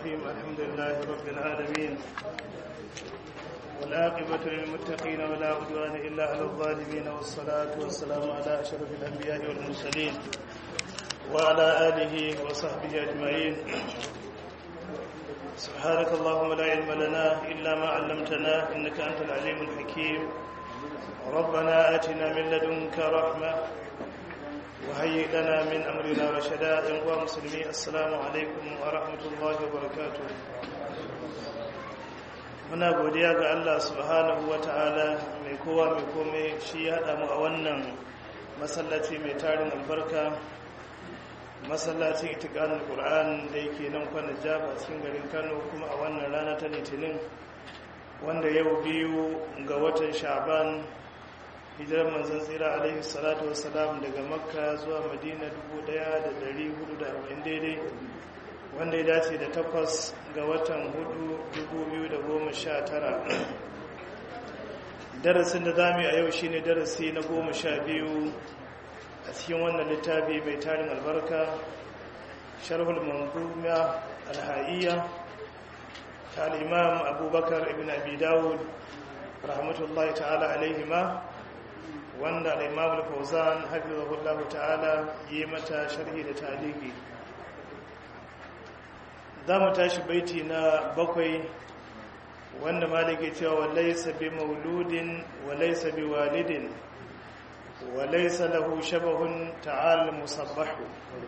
الرحيم الحمد لله رب العالمين والعاقبة للمتقين ولا عدوان إلا على الظالمين والصلاة والسلام على أشرف الأنبياء والمرسلين وعلى آله وصحبه أجمعين سبحانك اللهم لا علم لنا إلا ما علمتنا إنك أنت العليم الحكيم ربنا آتنا من لدنك رحمة وهيئ لنا من أمرنا رشدا ينقوى مسلمين السلام عليكم ورحمة الله وبركاته muna godiya ga Allah subhanahu wa ta'ala mai kowa mai komai shi ya haɗa mu a wannan masallaci mai tarin albarka masallacin itikanin ƙur'an da yake nan kwanan jaba cikin garin kano kuma a wannan rana ta litinin wanda yau biyu ga watan sha'ban hijirar manzan tsira alaihi salatu wasalam daga makka zuwa madina 1440 daidai wanda ya dace da takwas ga watan hudu 2019 darasin da zami a yau shine darasi na goma sha biyu a cikin wannan littafi mai tarin albarka sharhul manzuma alha'iyya ta al'imam abubakar ibn abi dawud rahmatullahi ta'ala alaihima wanda al'imam al-fauzan hafizahullahu ta'ala yi mata sharhi da taliki za mu tashi baiti na bakwai wanda maliki cewa walaisa bi mauludin walaisa bi walidin walaisa lahu shabahun ta'al musabbahu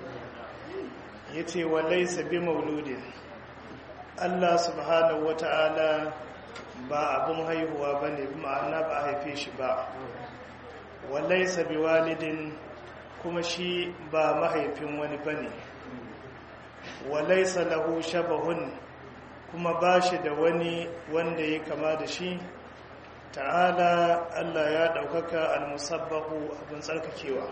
yace walaisa bi mauludin Allah subhanahu wata'ala ba abun haihuwa bane ma'ana ba a haife shi ba walaisa bi walidin kuma shi ba mahaifin wani bane walaisa lahu shabahun kuma ba shi da wani wanda ya kama da shi ta'ala Allah ya ɗaukaka almusabbahu abin tsarkakewa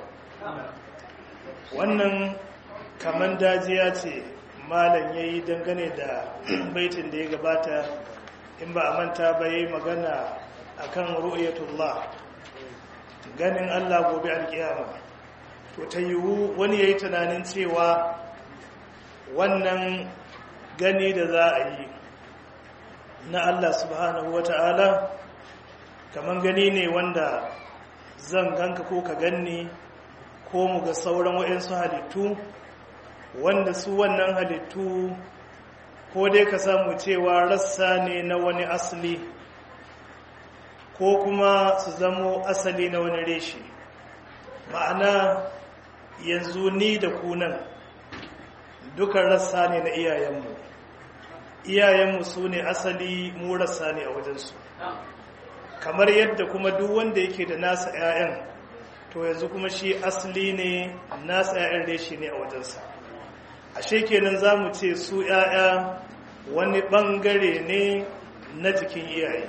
wannan kaman dajiya ce malam ya yi dangane da baitin da ya gabata in ba a manta ba ya yi magana a kan ru'yatullah ganin Allah gobe alkiyama to ta yiwu wani ya yi tunanin cewa wannan gani da za a yi na Allah subhanahu wata'ala kaman gani ne wanda zan ganka ko ka ganni ko mu ga sauran waɗansu halittu wanda su wannan halittu ko dai ka samu cewa rassa ne na wani asali ko kuma su zamo asali na wani reshe ma'ana yanzu ni da kunan dukan rassa ne na iyayenmu iyayenmu su ne asali mu rassa ne a wajensu kamar yadda kuma duk wanda yake da nasa 'ya'yan to yanzu kuma shi asali ne nasa 'ya'yan reshi ne a wajensa ashe kenan za mu ce su 'ya'ya wani bangare ne na jikin iyaye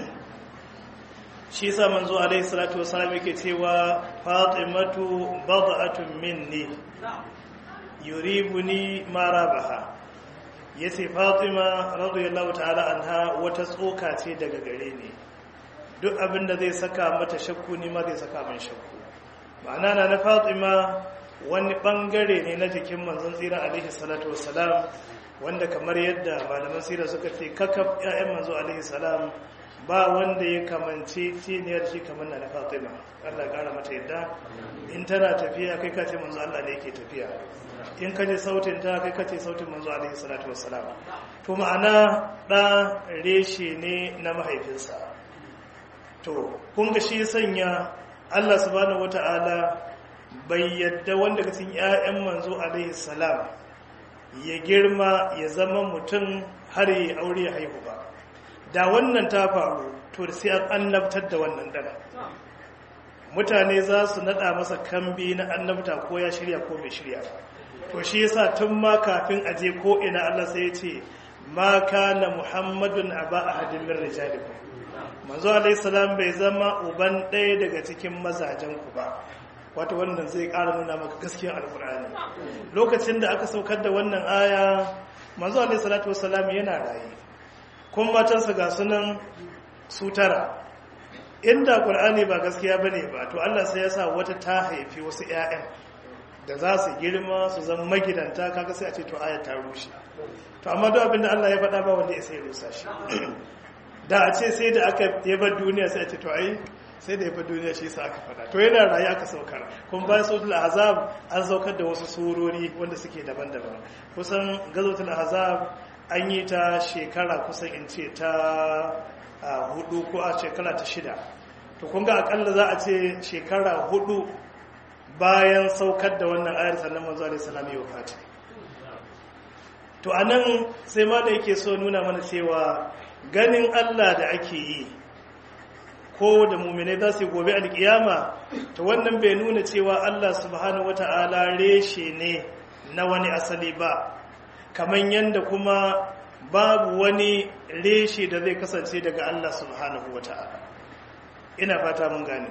shi sa manzo alaihi salatu wasallam yake cewa fatimatu bad'atun minni yuribuni marabaha yace fatima radiyallahu ta'ala anha wata tsoka ce daga gare ni duk abin da zai saka mata shakku ni ma zai saka min shakku ma'ana na na fatima wani bangare ne na jikin manzon tsira alaihi salatu wassalam wanda kamar yadda malaman sira suka ce kakaf ƴaƴan manzo alaihi salam ba wanda ya kamance ciniyar shi kamar na fatima Allah ya kara mata yadda in tana tafiya kai kace manzo Allah ne yake tafiya in kaje sautin ta kai kace sautin manzo alaihi salatu wassalam to ma'ana da reshe ne na mahaifinsa to kun ga shi sanya Allah subhanahu wataala bai yadda wanda cikin ƴaƴan manzo alaihi salam ya girma ya zama mutum har ya aure ya haihu ba da wannan ta faru to sai an annabtar da wannan dan mutane za su nada masa kambi na annabta ko ya shirya ko bai shirya ba to shi yasa tun ma kafin aje ko ina Allah sai ya ce ma kana muhammadun aba ahadin min rijalikum manzo alayhi salam bai zama uban ɗaya daga cikin mazajen ku ba wato wannan zai ƙara nuna maka gaskiyar alkur'ani lokacin da aka saukar da wannan aya manzo alayhi salatu wassalam yana raye kun matansa ga sunan su tara inda qur'ani ba gaskiya bane ba to Allah sai ya sa wata ta haifi wasu ƴaƴan da za su girma su zama magidanta kaga sai a ce to aya ta rushe to amma duk abinda Allah ya faɗa ba wanda ya sai rusa shi da a ce sai da aka yabar duniya sai a ce to ai sai da yabar duniya shi sa aka faɗa to yana rayu aka saukar kuma bayan sautul ahzab an saukar da wasu surori wanda suke daban-daban kusan gazotul ahzab an yi ta shekara kusan in ce ta hudu ko a shekara ta shida to kun ga akalla za a ce shekara hudu bayan saukar da wannan ayar sannan manzo alaihi salam ya wafata to anan sai ma da yake so nuna mana cewa ganin Allah da ake yi ko da mu'minai za su gobe alkiyama to wannan bai nuna cewa Allah subhanahu wata'ala reshe ne na wani asali ba kamar yanda kuma babu wani reshe da zai kasance daga Allah subhanahu wata'ala ina fata mun gane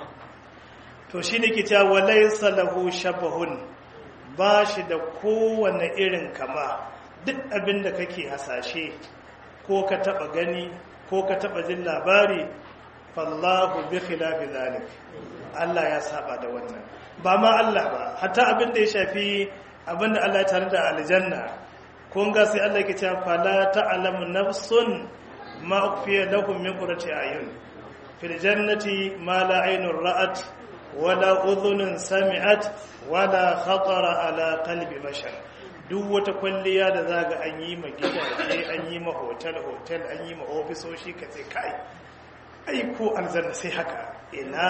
to shi ne ke cewa walaisa lahu shabahun ba shi da kowane irin kama duk abin da kake hasashe ko ka taba gani ko ka taba jin labari fallahu bi khilafi zalik Allah ya saba da wannan ba ma Allah ba hatta abin da ya shafi abin da Allah ya tare da aljanna kun ga sai Allah ke cewa fala ta'lamu nafsun ma ukhfiya lahum min qurrati ayun fil jannati ma la aynun ra'at wala udhunun sami'at wala khatara ala qalbi bashar duk wata kwalliya da zaga an yi ma gidaje an yi ma hotel hotel an yi ma ofisoshi kace kai ai ko aljanna sai haka ina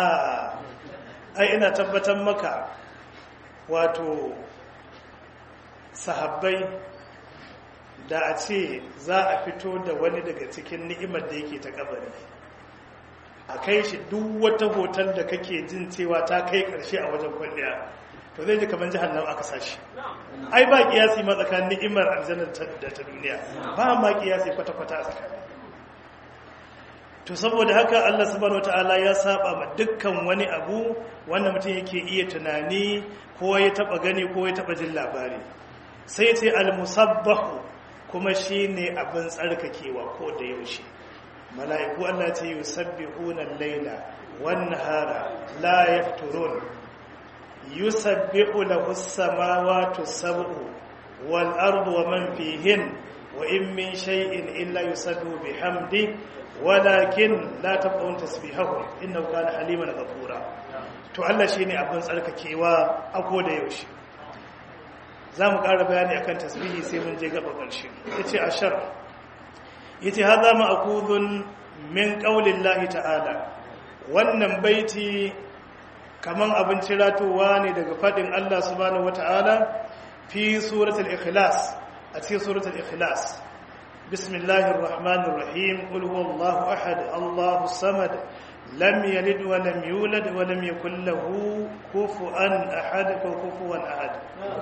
ai ina tabbatar maka wato sahabbai da a ce za a fito da wani daga cikin ni'imar da yake ta kabari a kai shi duk wata hoton da kake jin cewa ta kai karshe a wajen kwalliya to zai ji kamar jihar aka sashi ai ba kiyasi ma tsakanin ni'imar aljannar da ta duniya ba ma kiyasi kwata-kwata a tsakani to saboda haka Allah subhanahu wataala ya saba ma dukkan wani abu wanda mutum yake iya tunani ko ya taba gani ko ya taba jin labari sai ce al-musabbahu kuma shine abin tsarkakewa ko da yaushe mala'iku Allah ce yi sabbihuna laila wan nahara la yafturun yusabbihu lahu as-samawati sab'u wal ardu wa man fihin wa in min shay'in illa yusabbihu bihamdi walakin la tabqun tasbihahum innahu kana haliman ghafura to Allah shine abin tsarkakewa a koda yaushe zamu ƙara bayani akan tasbihi sai mun je gaba ƙarshe yace ashar yace hadha ma'khudun min qaulillahi ta'ala wannan baiti kaman abin ciratowa ne daga fadin Allah subhanahu wata'ala fi suratul ikhlas a cikin suratul ikhlas bismillahir rahmanir rahim qul huwallahu ahad allahus samad lam yalid wa lam yulad wa lam yakul lahu kufuwan ahad ko kufuwan ahad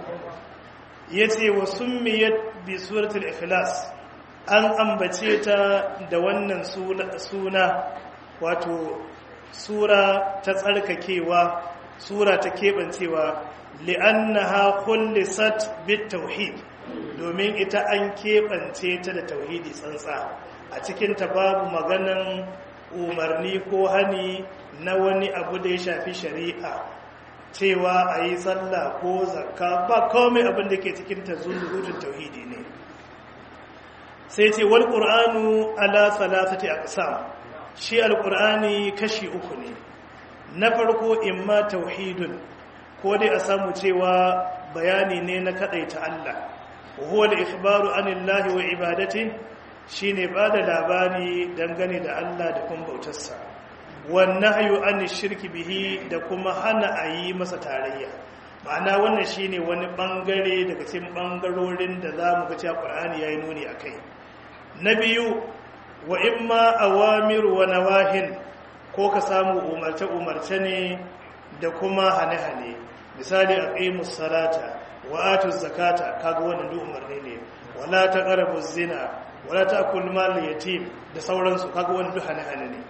yace wa summiyat bi suratul ikhlas an ambace ta da wannan suna wato sura ta tsarkakewa sura ta keɓancewa li'annaha kullisat bit tauhid domin ita an keɓance ta da tauhidi tsantsa a cikin ta babu maganan umarni ko hani na wani abu da ya shafi shari'a cewa a yi tsalla ko zakka ba komai abin da ke cikin ta zunzurutun tauhidi ne sai ce wal ƙur'anu ala salasati aqsam shi alƙur'ani kashi uku ne na farko imma tauhidun ko dai a samu cewa bayani ne na kadaita Allah huwa al-ikhbaru anillahi wa ibadati shine bada labari dangane da Allah da kuma bautarsa wan nahyu anish shirki bihi da kuma hana ayi masa tarayya ma'ana wannan shine wani bangare daga cikin bangarorin da zamu ga cewa Qur'ani yayi nuni akai na biyu wa imma awamir wa nawahin ko ka samu umarce umarce ne da kuma hane-hane misali aqimus salata wa atuz zakata kaga wannan duk umarni ne wala taqrabuz zina wala ta'kul mal yatim da sauransu kaga wannan duk hane-hane ne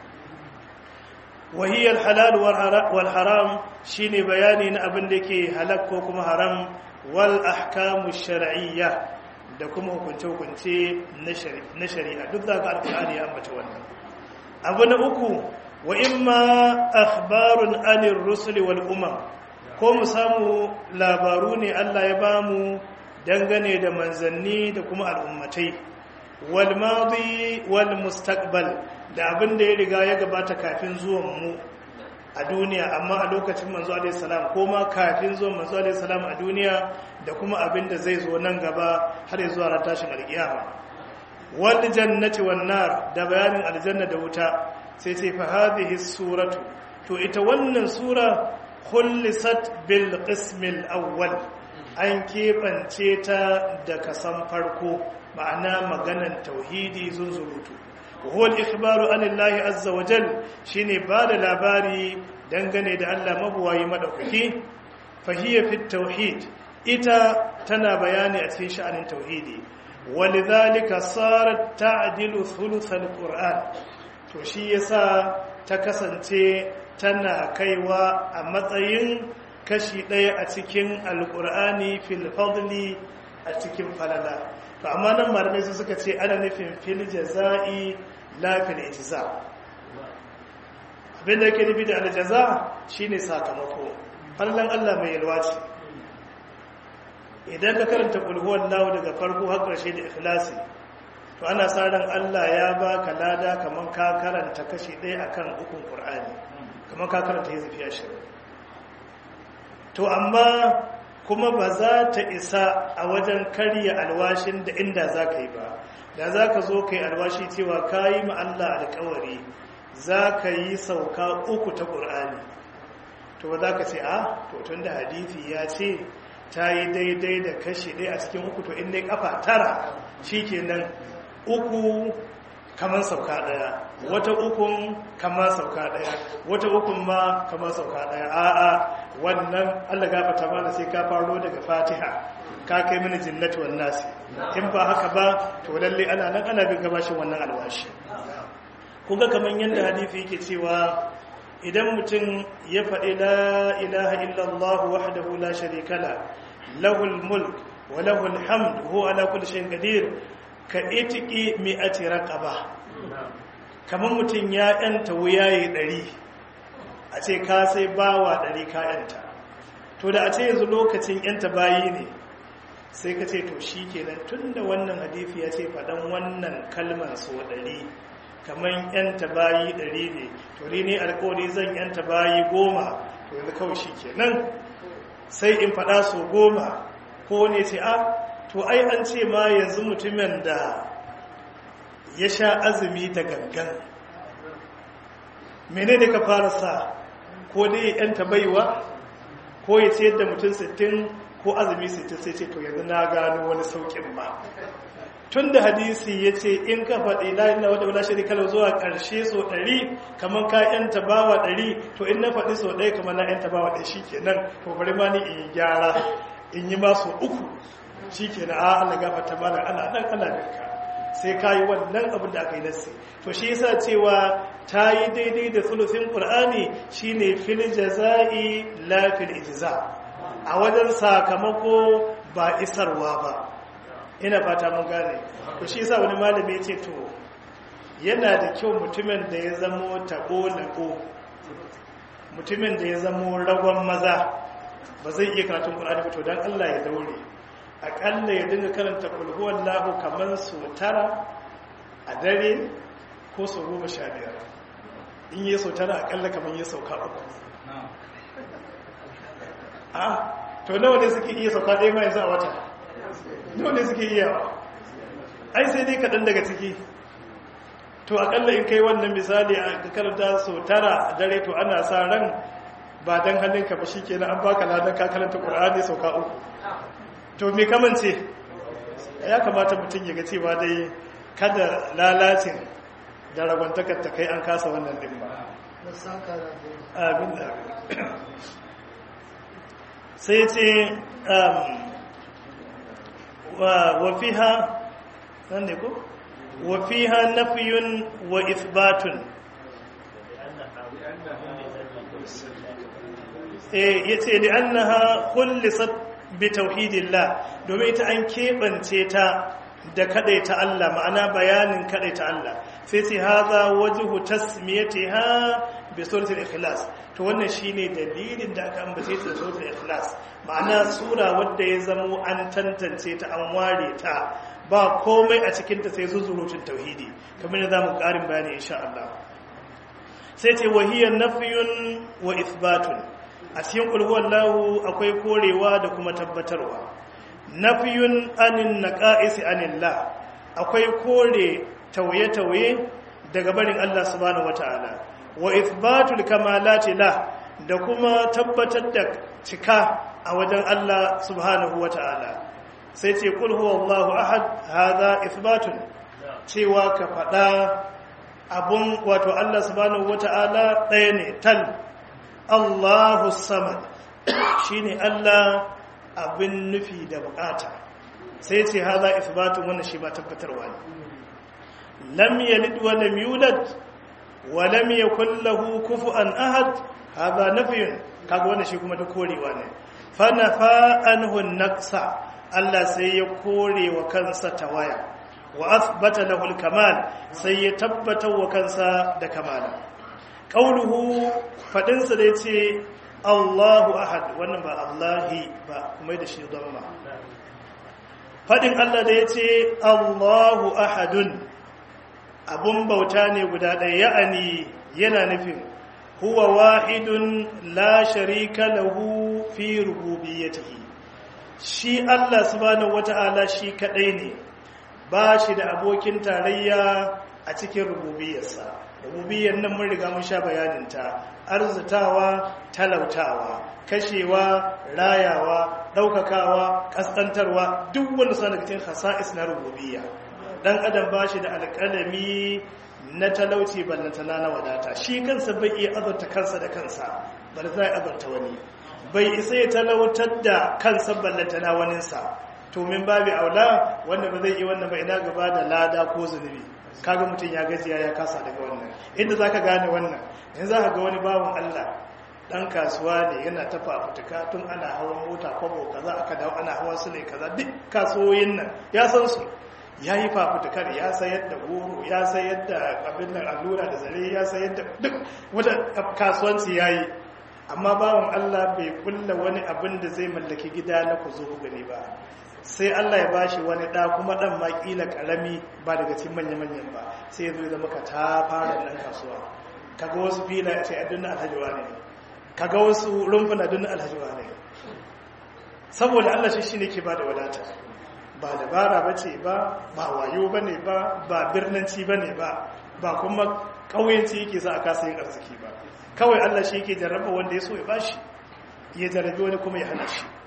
wa hiya al-halal wal haram shine bayani na abin da yake halal ko kuma haram wal ahkamush shar'iyyah da kuma hukunce-hukunce na shari'a duk za ka alkur'ani ya ambata wannan abu na uku wa imma akhbarun anir rusuli wal umam ko mu samu labaru ne Allah ya bamu dangane da manzanni da kuma al'ummatai wal madi wal mustaqbal da abin da ya riga ya gabata kafin zuwan mu a duniya amma a lokacin manzo alaihi salam ko ma kafin zuwan manzo alaihi salam a duniya da kuma abin da zai zo nan gaba har ya zuwa ran tashin alkiyama wal jannati wan nar da bayanin aljanna da wuta sai ce fa hadhihi suratu to ita wannan sura khullisat bil qismil awwal an keɓance ta da kasan farko ma'ana maganan tauhidi zunzurutu huwa al-ikhbaru an Allah azza wa jal shine ba da labari dangane da Allah mabuwayi madaukaki fa hiya fi tauhid ita tana bayani a cikin sha'anin tauhidi walidhalika sarat ta'dilu thuluth al-qur'an to shi yasa ta kasance tana kaiwa a matsayin kashi ɗaya a cikin alƙur'ani fil fadli a cikin falala to amma nan malamai su suka ce ana nufin fil jaza'i la fil ijza abin da yake nufi da aljaza shine sakamako fallan Allah mai yalwa ce idan ka karanta kulhuwan lahu daga farko har ƙarshe da ikhlasi to ana sa ran Allah ya baka lada kaman ka karanta kashi ɗaya akan ukun Qur'ani kaman ka karanta hizifi ashirin to amma kuma ba za ta isa a wajen karya alwashin da inda za ka yi ba da za ka zo ka yi alwashi cewa ka yi Allah alkawari za ka yi sauka uku ta ƙur'ani to ba za ka ce a to tun da hadithi ya ce ta yi daidai da kashi ɗaya a cikin uku to in dai kafa tara shi kenan uku kamar sauka ɗaya wata ukun kamar sauka ɗaya wata ukun ma kamar sauka ɗaya a'a wannan allah gafata mana sai ka faro daga fatiha ka kai mini jinnatu wan nasi in ba haka ba to lalle ana nan ana bin gabashin wannan alwashi kuga kaman yadda hadisi yake cewa idan mutum ya faɗi la ilaha illallah wahdahu la sharika la lahul mulk wa lahul hamd huwa ala kulli shay'in qadir ka itiki mi'ati raqaba kaman mutum ya yanta wuyaye ɗari a ce ka sai bawa ɗari ka yanta to da a ce yanzu lokacin yanta bayi ne sai ka ce to shi kenan tun da wannan hadithi ya ce faɗan wannan kalmar so ɗari kamar yanta bayi ɗari ne to ne alkawari zan yanta bayi goma to yanzu kawai shi kenan sai in faɗa so goma ko ne ce a to ai an ce ma yanzu mutumin da ya sha azumi da gangan mene ne ka fara sa ko dai yanta baiwa ko ya ce da mutum sittin ko azumi sittin sai ce to yanzu na gano wani saukin ba tun da hadisi ya ce in ka faɗi la'in na wadda wula shirika zuwa ƙarshe so ɗari kamar ka yanta bawa ɗari to in na faɗi so ɗaya kamar na yanta bawa ɗaya shi kenan to bari ma ni in yi gyara in yi masu uku shi kenan a Allah gafa ta bala ana nan ana ninka sai ka yi wannan abin da aka yi nassi to shi yasa cewa ta yi daidai da sulusin qur'ani shine fil jaza'i la fil ijza a wajen sakamako ba isarwa ba ina fata mun gane to shi yasa wani malami ya ce to yana da kyau mutumin da ya zamo tabo lako mutumin da ya zamo ragon maza ba zai iya karatun qur'ani ba to dan Allah ya daure akalla ya dinga karanta kulhuwan lahu kamar su tara a dare ko su goma sha biyar in yi sau tara akalla kamar yi sauka uku a to nawa ne suke iya sauka ɗaya ma yanzu a wata nawa ne suke iya ai sai dai kaɗan daga ciki to akalla in kai wannan misali a karanta sau tara a dare to ana sa ran ba don hannunka ba shi kenan an baka ladan ka karanta ƙur'ani sauka uku to me kamance ya kamata mutum ya ga cewa dai kada lalacin da ragwantakar ta kai an kasa wannan din ba abin da sai ce wafiha nan ne ko wafiha nafiyun wa isbatun ya ce da annaha kullisat bi tauhidillah domin ita an keɓance ta da ta Allah ma'ana bayanin ta Allah sai ce haza wajhu tasmiyatiha bi suratul ikhlas to wannan shine dalilin da aka ambace ta suratul ikhlas ma'ana sura wadda ya zamo an tantance ta an ware ta ba komai a cikin ta sai zuzurutun tauhidi kamar da zamu karin bayani insha Allah sai ce wahiyar nafiyun wa isbatun a cikin kulhuwallahu akwai korewa da kuma tabbatarwa nafiyun anin naqa'isi anillah akwai kore tauye-tauye daga barin Allah subhanahu wataala wa isbatul kamalati la da kuma tabbatar da cika a wajen Allah subhanahu wataala sai ce kul huwallahu ahad hadha isbatun cewa ka faɗa abun wato Allah subhanahu wata'ala ɗaya ne tal Allahu samad shine Allah abin nufi da bukata sai ce haza isbatun wannan shi ba tabbatarwa ne lam yalid wa lam yulad wa lam yakul lahu kufuwan ahad haza nafiyun kaga wannan shi kuma da korewa ne fa nafa anhu naqsa Allah sai ya kore wa kansa tawaya wa asbata lahu al-kamal sai ya tabbatar wa kansa da kamala qauluhu fadin sa da yace Allahu ahad wannan ba Allahi ba kuma da shi dhamma fadin Allah da yace Allahu ahadun abun bauta ne guda ɗaya ya'ani yana nufin huwa wahidun la sharika lahu fi rububiyyatihi shi Allah subhanahu wata'ala shi kadai ne ba shi da abokin tarayya a cikin rububiyarsa rububiyar nan mun riga mun sha bayaninta arzutawa talautawa kashewa rayawa ɗaukakawa ƙasƙantarwa duk wanda suna cikin hasa'is na rububiyya dan adam ba shi da alƙalami na talauci ballantana na wadata shi kansa bai iya azurta kansa da kansa bal zai azurta wani bai isa ya talautar da kansa ballantana waninsa to min babu aula wanda ba zai yi wannan ba ina gaba da lada ko zunubi kaga mutum ya gajiya ya kasa daga wannan inda zaka gane wannan yanzu zaka ga wani bawan Allah dan kasuwa ne yana ta fafutuka tun ana hawan mota kwabo kaza aka dawo ana hawan su ne kaza duk kasuwoyin nan ya san su ya yi fafutukar ya sayar da goro ya sayar da abin nan allura da zare ya sayar da duk wata kasuwanci ya yi amma bawan Allah bai kulla wani abin da zai mallaki gida na ku zo gani ba sai Allah ya bashi wani ɗa kuma ɗan ma ƙila ƙarami ba daga cikin manya-manyan ba sai ya zo zama ka ta fara ɗan kasuwa kaga wasu fila ya ce a dunna alhajiwa ne kaga wasu rumfuna dunna alhajiwa ne saboda Allah shi shi ne ke ba da wadata ba dabara ba ce ba ba wayo ba ne ba ba birnanci ba ne ba ba kuma ƙauyenci yake sa a kasa yin arziki ba kawai Allah shi yake jarraba wanda ya so ya bashi ya jarrabi wani kuma ya hana shi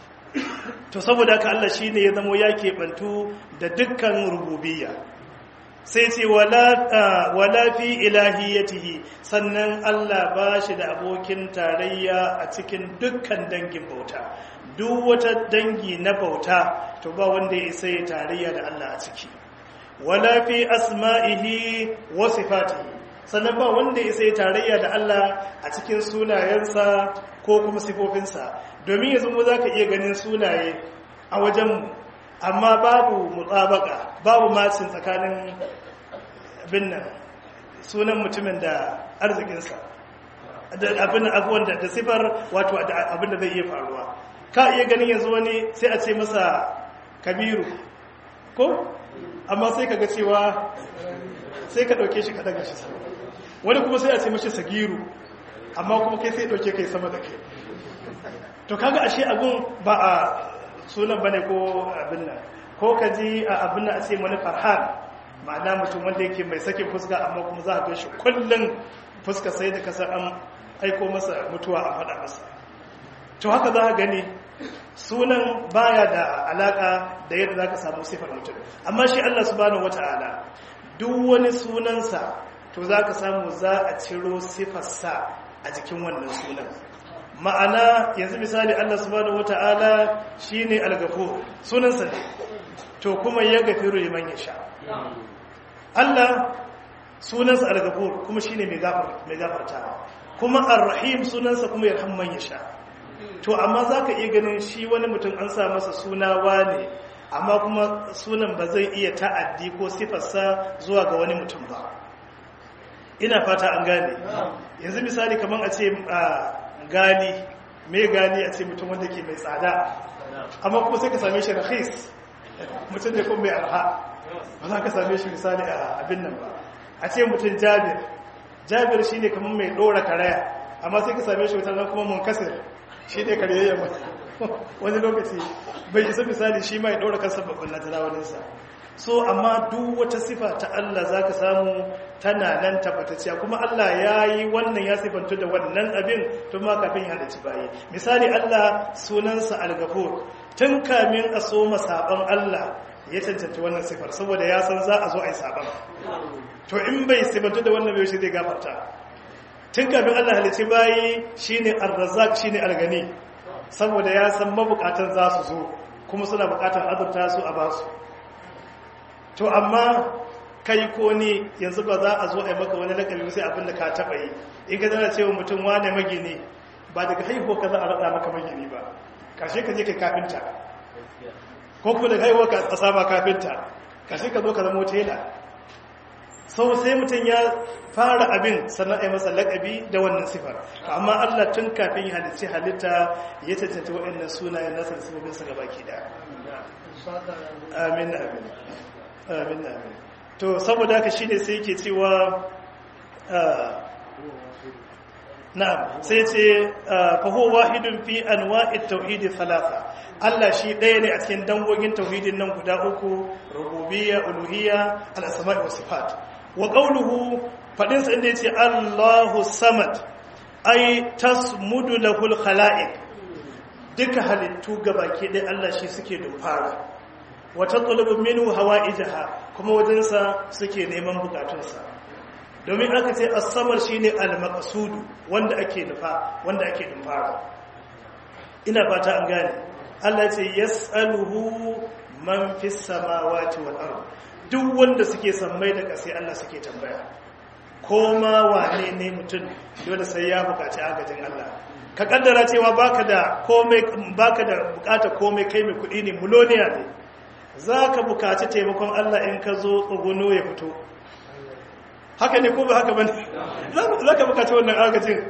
to saboda haka Allah shi ne ya zamo ya keɓantu da dukkan rububiyya sai ce wala fi ilahiyyatihi sannan Allah ba shi da abokin tarayya a cikin dukkan dangin bauta duk wata dangi na bauta to ba wanda ya isa ya tarayya da Allah a ciki wala fi asma'ihi wa sifatihi sannan ba wanda ya isa ya tarayya da Allah a cikin sunayensa ko kuma sifofinsa domin yanzu mu za ka iya ganin sunaye a wajenmu amma babu mutsabaka babu macin tsakanin abin nan sunan mutumin da arzikinsa abin abuwan da sifar wato abin da zai iya faruwa ka iya ganin yanzu wani sai a ce masa kabiru ko amma sai ka ga cewa sai ka ɗauke shi ka daga shi sama wani kuma sai a ce mashi sagiru amma kuma kai sai ɗauke kai sama da kai to kaga ashe abun ba a sunan bane ko abin nan ko ka ji a abin nan a ce wani farhan ma'ana mutum wanda yake mai sakin fuska amma kuma za a ga shi kullum fuska sai da kasar an aiko masa mutuwa a faɗa masa to haka za a gani sunan baya da alaka da yadda za ka samu sifar mutum amma shi Allah subhanahu wata'ala duk wani sunansa to za ka samu za a ciro sifarsa a jikin wannan sunan ma'ana yanzu misali Allah subhanahu wata'ala shine al-ghafur sunansa ne to kuma ya gafiru liman yasha Allah sunansa al-ghafur kuma shine mai gafar mai gafartawa kuma ar-rahim sunansa kuma yarham man yasha to amma zaka iya ganin shi wani mutum an sa masa suna wane amma kuma sunan ba zai iya ta'addi ko sifarsa zuwa ga wani mutum ba ina fata an gane yanzu misali kamar a ce gali mai gali a ce mutum wanda ke mai tsada amma kuma sai ka same shi rahis mutum da kuma mai arha ba za ka same shi misali a abin nan ba a ce mutum jabir jabir shi ne kamar mai ɗora karaya amma sai ka same shi wata kuma mun kasir shi ne karyayya wani lokaci bai isa misali shi mai ɗora kansa babban na tarawaninsa so amma duk wata sifa ta Allah za ka samu tana nan tabbatacciya kuma Allah ya yi wannan ya sifantu da wannan abin tun ma kafin ya halarci bayi misali Allah sunansa al-gafur tun kamin a so saban Allah ya cancanta wannan sifar saboda ya san za a zo a yi saban to in bai sifantu da wannan bai shi zai gafarta tun kafin Allah halarci bayi shine ar-razzaq shine al-gani saboda ya san mabukatan za su zo kuma suna bukatar azurta su a basu to amma kai ko ni yanzu ba za a zo a yi maka wani lakabi sai abin da ka taɓa yi in ka zana cewa mutum wane magini ba daga haihuwa ka za a raɗa maka magini ba ƙarshe ka je kai kafinta ko kuma daga haihuwa ka a sama kafinta ƙarshe ka zo ka zama tela sau sai mutum ya fara abin sannan a yi masa lakabi da wannan sifar amma allah tun kafin ya halitta halitta ya cancanta waɗannan sunayen nasa da sababinsa gaba ki da amin amin amin amin to saboda haka shine sai yake cewa na'am sai ce fa huwa wahidun fi anwa'it tauhid thalatha Allah shi ɗaya ne a cikin dangogin tauhidin nan guda uku rububiyya uluhiyya al-asma' wa sifat wa qawluhu fadin sa inda yace Allahu samad ay tasmudu lahul khalaiq duka halittu gabaki ɗaya Allah shi suke dufara wata tsulubin minu hawa ijaha kuma wajensa suke neman bukatunsa domin aka ce asamar shi ne almakasudu wanda ake nufa wanda ake numfara ina fata an gane Allah ce yas'aluhu man fi samawati wal ard duk wanda suke sammai da ƙasa Allah suke tambaya ko ma wane ne mutum dole sai ya bukaci agajin Allah ka kaddara cewa baka da komai baka da bukata komai kai mai kudi ne muloniya ne zaka bukaci taimakon Allah in ka zo tsuguno ya fito haka ne ko ba haka bane zaka bukaci wannan agajin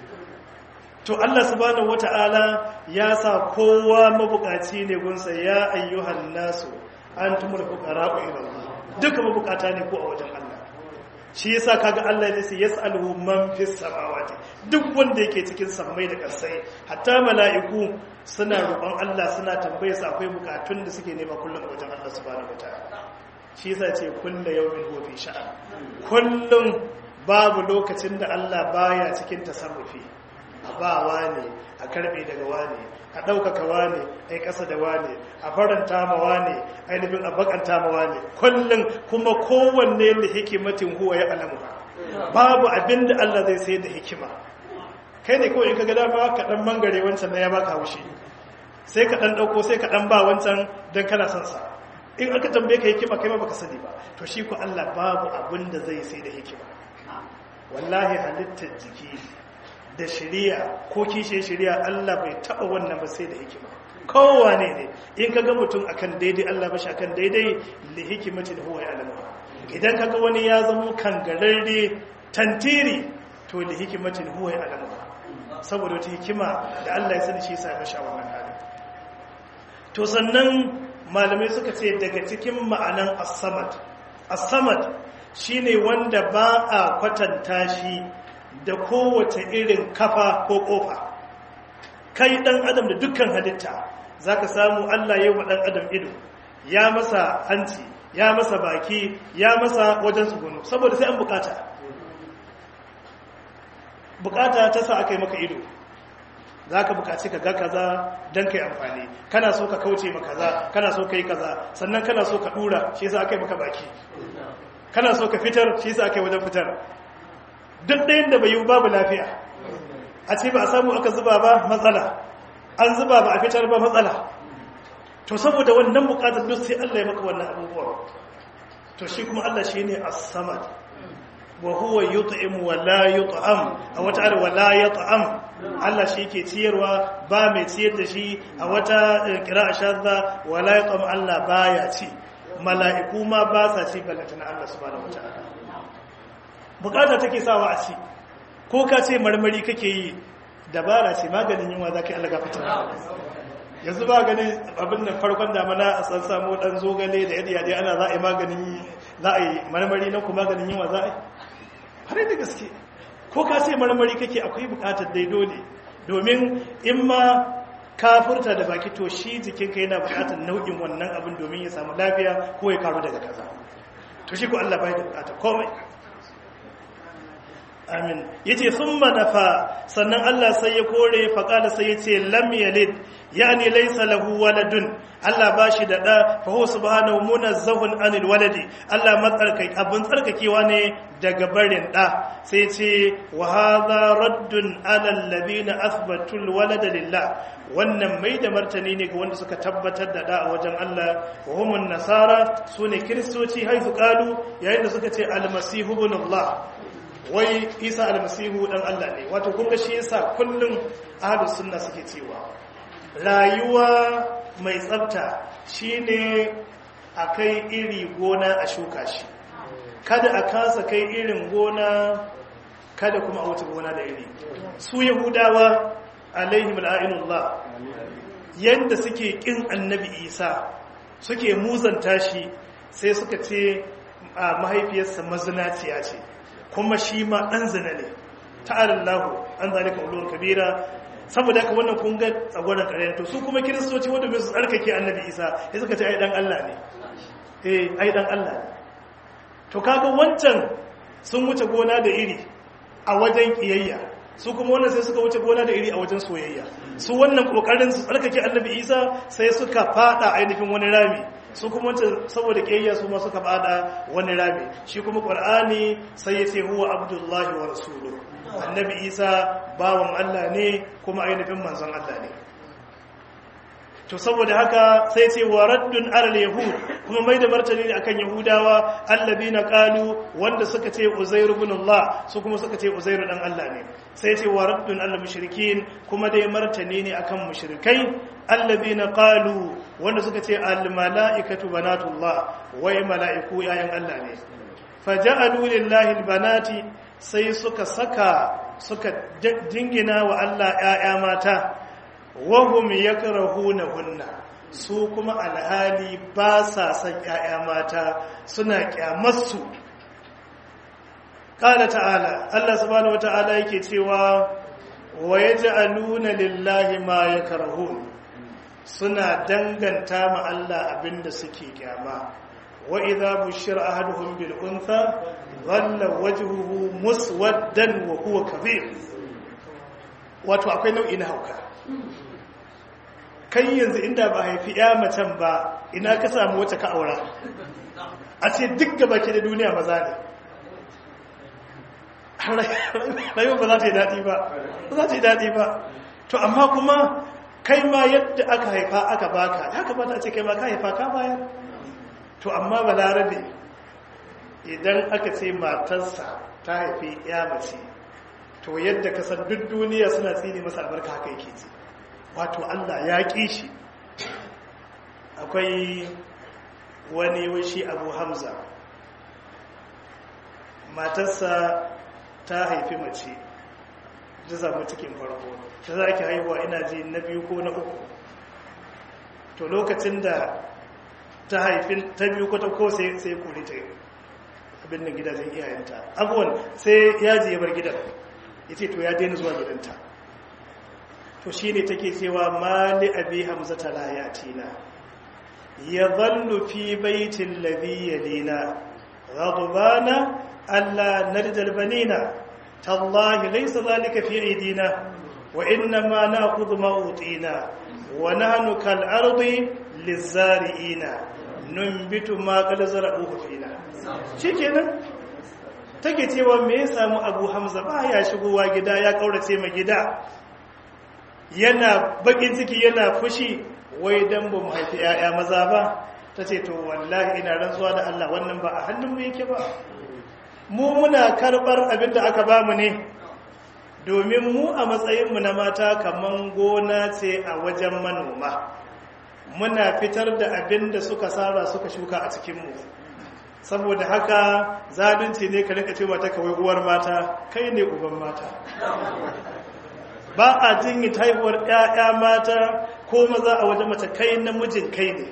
to Allah subhanahu wata'ala ya sa kowa mabukaci ne gunsa ya ayyuhan nasu antumul fuqara'u ila Allah duka mabukata ne ko a wajen Allah shi yasa kaga Allah ya ce yas'aluhu man fis samawati duk wanda yake cikin sammai da ƙasai hatta mala'iku suna roƙon Allah suna tambaye su akwai bukatun da suke nema kullum a wajen Allah subhanahu wataala shi yasa ce kullu yawmin huwa fi sha'an kullum babu lokacin da Allah baya cikin tasarrufi a ba wane a karbe daga wane a ɗaukaka wane a yi ƙasa da wane a faranta ma wane ainihin a bakanta ma wane kullum kuma kowanne da hikimatin huwa ya alamu babu abin da Allah zai sai da hikima kai ne kawai in ka ga dama ka ɗan mangare wancan na ya baka haushi sai ka ɗan ɗauko sai ka ɗan ba wancan don kana son sa in aka tambaye ka hikima kai ma baka sani ba to shi ko Allah babu abin da zai sai da hikima wallahi halittar jiki da shiriya ko kishe shiriya Allah bai taba wannan ba sai da hikima kowane ne in kaga mutum akan daidai Allah ba shi akan daidai li hikimatin huwa ya'lamu idan kaga wani ya zama kangararre tantiri to li hikimatin huwa ya'lamu saboda wata hikima da Allah ya sani shi yasa ya mashi wannan hali to sannan malamai suka ce daga cikin ma'anan as-samad as-samad shine wanda ba a kwatanta shi da kowace irin kafa ko kofa kai dan adam da dukkan halitta zaka samu Allah ya yi wa dan adam ido ya masa hanci ya masa baki ya masa wajen tsugunu saboda sai an bukata bukata ta sa aka yi maka ido za ka bukaci ka ga kaza don ka yi amfani kana so ka kauce ma kaza kana so ka yi kaza sannan kana so ka dura shi sa aka yi maka baki kana so ka fitar shi sa aka yi wajen fitar duk ɗayan da bai yi babu lafiya a ce ba a samu aka zuba ba matsala an zuba ba a fitar ba matsala to saboda wannan bukatar duk sai Allah ya maka wannan abubuwa to shi kuma Allah shi ne as-samad wa huwa yut'im wa la yut'am a wata ayar wa la yut'am Allah shi yake ciyarwa ba mai ciyar da shi a wata qira'a shadda wa la yut'am Allah baya ci mala'iku ma ba sa ci balantana Allah subhanahu wataala bukata take sawa a ci ko ka ce marmari kake yi dabara ce maganin yunwa za ka yi allaga fitar yanzu ba ganin abin da farkon damana a san samu dan zogale da yadda yadda ana za a yi maganin za a yi marmari na kuma maganin yunwa za a yi har da gaske ko ka ce marmari kake akwai bukatar dai dole domin in ma ka furta da baki to shi jikinka yana bukatar nau'in wannan abin domin ya samu lafiya ko ya karu daga kaza to shi ko Allah bai da bukatar komai amin yace thumma nafa sannan Allah sai ya kore faqala sai yace lam yalid yani laysa lahu waladun Allah bashi da da fa huwa subhanahu munazzahun anil waladi Allah matsarkai abin tsarkakewa ne daga barin da sai yace wa hadha raddun ala alladhina athbatu alwalada lillah wannan mai da martani ne ga wanda suka tabbatar da da a wajen Allah wa humun nasara sune kristoci haifu qalu yayin da suka ce almasihu ibn Allah wai isa almasihu dan Allah ne wato kun ga shi yasa kullum ahlus sunna suke cewa rayuwa mai tsafta shine akai iri gona a shuka shi kada a kasa kai irin gona kada kuma a wuce gona da iri su yahudawa alaihim al'inullah yanda suke kin annabi isa suke muzanta shi sai suka ce a mahaifiyarsa mazinaciya ce kuma shi ma ɗan zina ne ta'alallahu an zalika ulul kabira saboda haka wannan kun ga tsagwaron ƙarya to su kuma kiristoci wanda bai su tsarkake annabi isa ya suka ce ai dan Allah ne eh ai dan Allah ne to kaga wancan sun wuce gona da iri a wajen kiyayya su kuma wannan sai suka wuce gona da iri a wajen soyayya su wannan kokarin su tsarkake annabi isa sai suka fada ainihin wani rami su kuma wancan saboda kiyayya su ma suka fada wani rami shi kuma qur'ani sai ya ce huwa abdullahi wa rasuluhu annabi isa bawan Allah ne kuma ainihin manzon Allah ne to saboda haka sai ce wa raddun alal yahud kuma mai da martani ne akan yahudawa allabina qalu wanda suka ce uzair ibn Allah su kuma suka ce uzair dan Allah ne sai ce wa raddun alal mushrikin kuma dai martani ne akan mushrikai allabina qalu wanda suka ce al malaikatu banatullah wai malaiku yayan Allah ne faja'alu lillahi al banati sai suka saka suka jingina wa Allah ‘ya'ya mata, wahum ya hunna su kuma alhali ba sa son ‘ya'ya mata suna ƙyamarsu. Ƙala ta'ala, Allah subhanahu wa ta'ala yake cewa, wa ya ji aluna lillahi ma ya suna danganta ma Allah abinda suke ƙyama. وإذا بشر أحدهم بالأنثى ظل وجهه مسودا وهو كظيم wato akwai nau'i na hauka kai yanzu inda ba haifi ya macen ba ina ka samu wacce ka aura a ce duk gaba ke da duniya maza ne rayuwa ba za ta yi daɗi ba ba za ta yi daɗi ba to amma kuma kai ma yadda aka haifa aka baka ya kamata a ce kai ma ka haifa ka bayar to amma balarabe idan aka ce matarsa ta haifi ya mace to yadda ka san duk duniya suna tsini masa albarka haka yake ce wato Allah ya ƙi shi akwai wani wishi abu hamza matarsa ta haifi mace ta samu cikin farko ta za ki haihuwa ina ji na biyu ko na uku to lokacin da ta haifin ta biyu kwata ko sai sai kore ta abin da gidajen iyayenta abuwan sai ya je ya bar gidan ya ce to ya daina zuwa gidanta to shi ne take cewa mali abi hamza ta layatina ya zallu fi baitin labi yalina ghadbana alla narjal banina tallahi laysa zalika fi aidina wa inna ma na'khudhu ma utina wa nahnu kal ardi lizari'ina numbitu ma qad zara'uhu fina shikenan take cewa me ya samu Abu Hamza baya shigowa gida ya kaurace ma gida yana bakin ciki yana fushi wai dan ba mu haifi yaya maza ba tace to wallahi ina rantsuwa da Allah wannan ba a hannun mu yake ba mu muna karbar abinda aka bamu ne domin mu a matsayin mu na mata kaman gona ce a wajen manoma muna fitar da abin da suka saba suka shuka a cikinmu saboda haka zalunci ne ka rika ce mata kawai uwar mata kai ne uban mata ba a jinyi haihuwar ƴaƴa mata ko maza a wajen mace kai namijin kai ne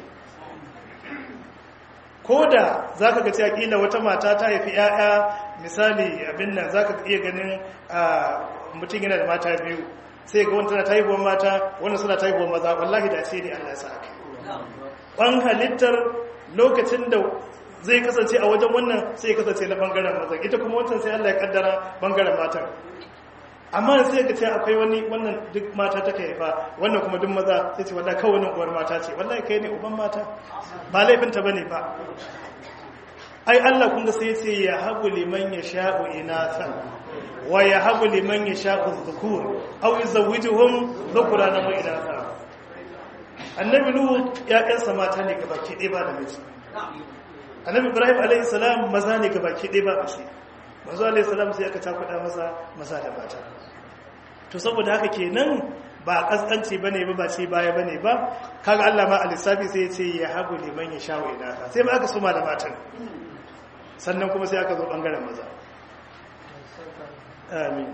ko da za ka gaci akila wata mata ta haifi ƴaƴa misali abin nan za ka iya ganin mutum yana da mata biyu sai ga wanta na ta haihuwar mata wannan suna ta haihuwar maza wallahi da ce ne allah ya sa haka ɓan halittar lokacin da zai kasance a wajen wannan sai ya kasance na bangaren mazan ita kuma wancan sai Allah ya kaddara bangaren matan amma sai ka ce akwai wani wannan duk mata ta haifa wannan kuma duk maza sai ce wallahi kawai wannan uwar mata ce wallahi kai ne uban mata ba laifin ta bane ba ai Allah kun ga sai ya ce ya habu liman yasha'u inatha wa ya habu liman yasha'u dhukur aw yuzawwijuhum dhukrana wa inatha annabi lut ya kansa mata ne gaba ke ba da miji annabi ibrahim alaihi salam maza ne gabaki ɗaya ba mace manzo alaihi salam sai aka takuda masa maza da mata to saboda haka kenan ba kaskanci bane ba ba ce baya bane ba kaga Allah ma alisabi sai ya ce ya habu liman ya shawo inaka sai ba aka suma da matan sannan kuma sai aka zo bangaren maza amin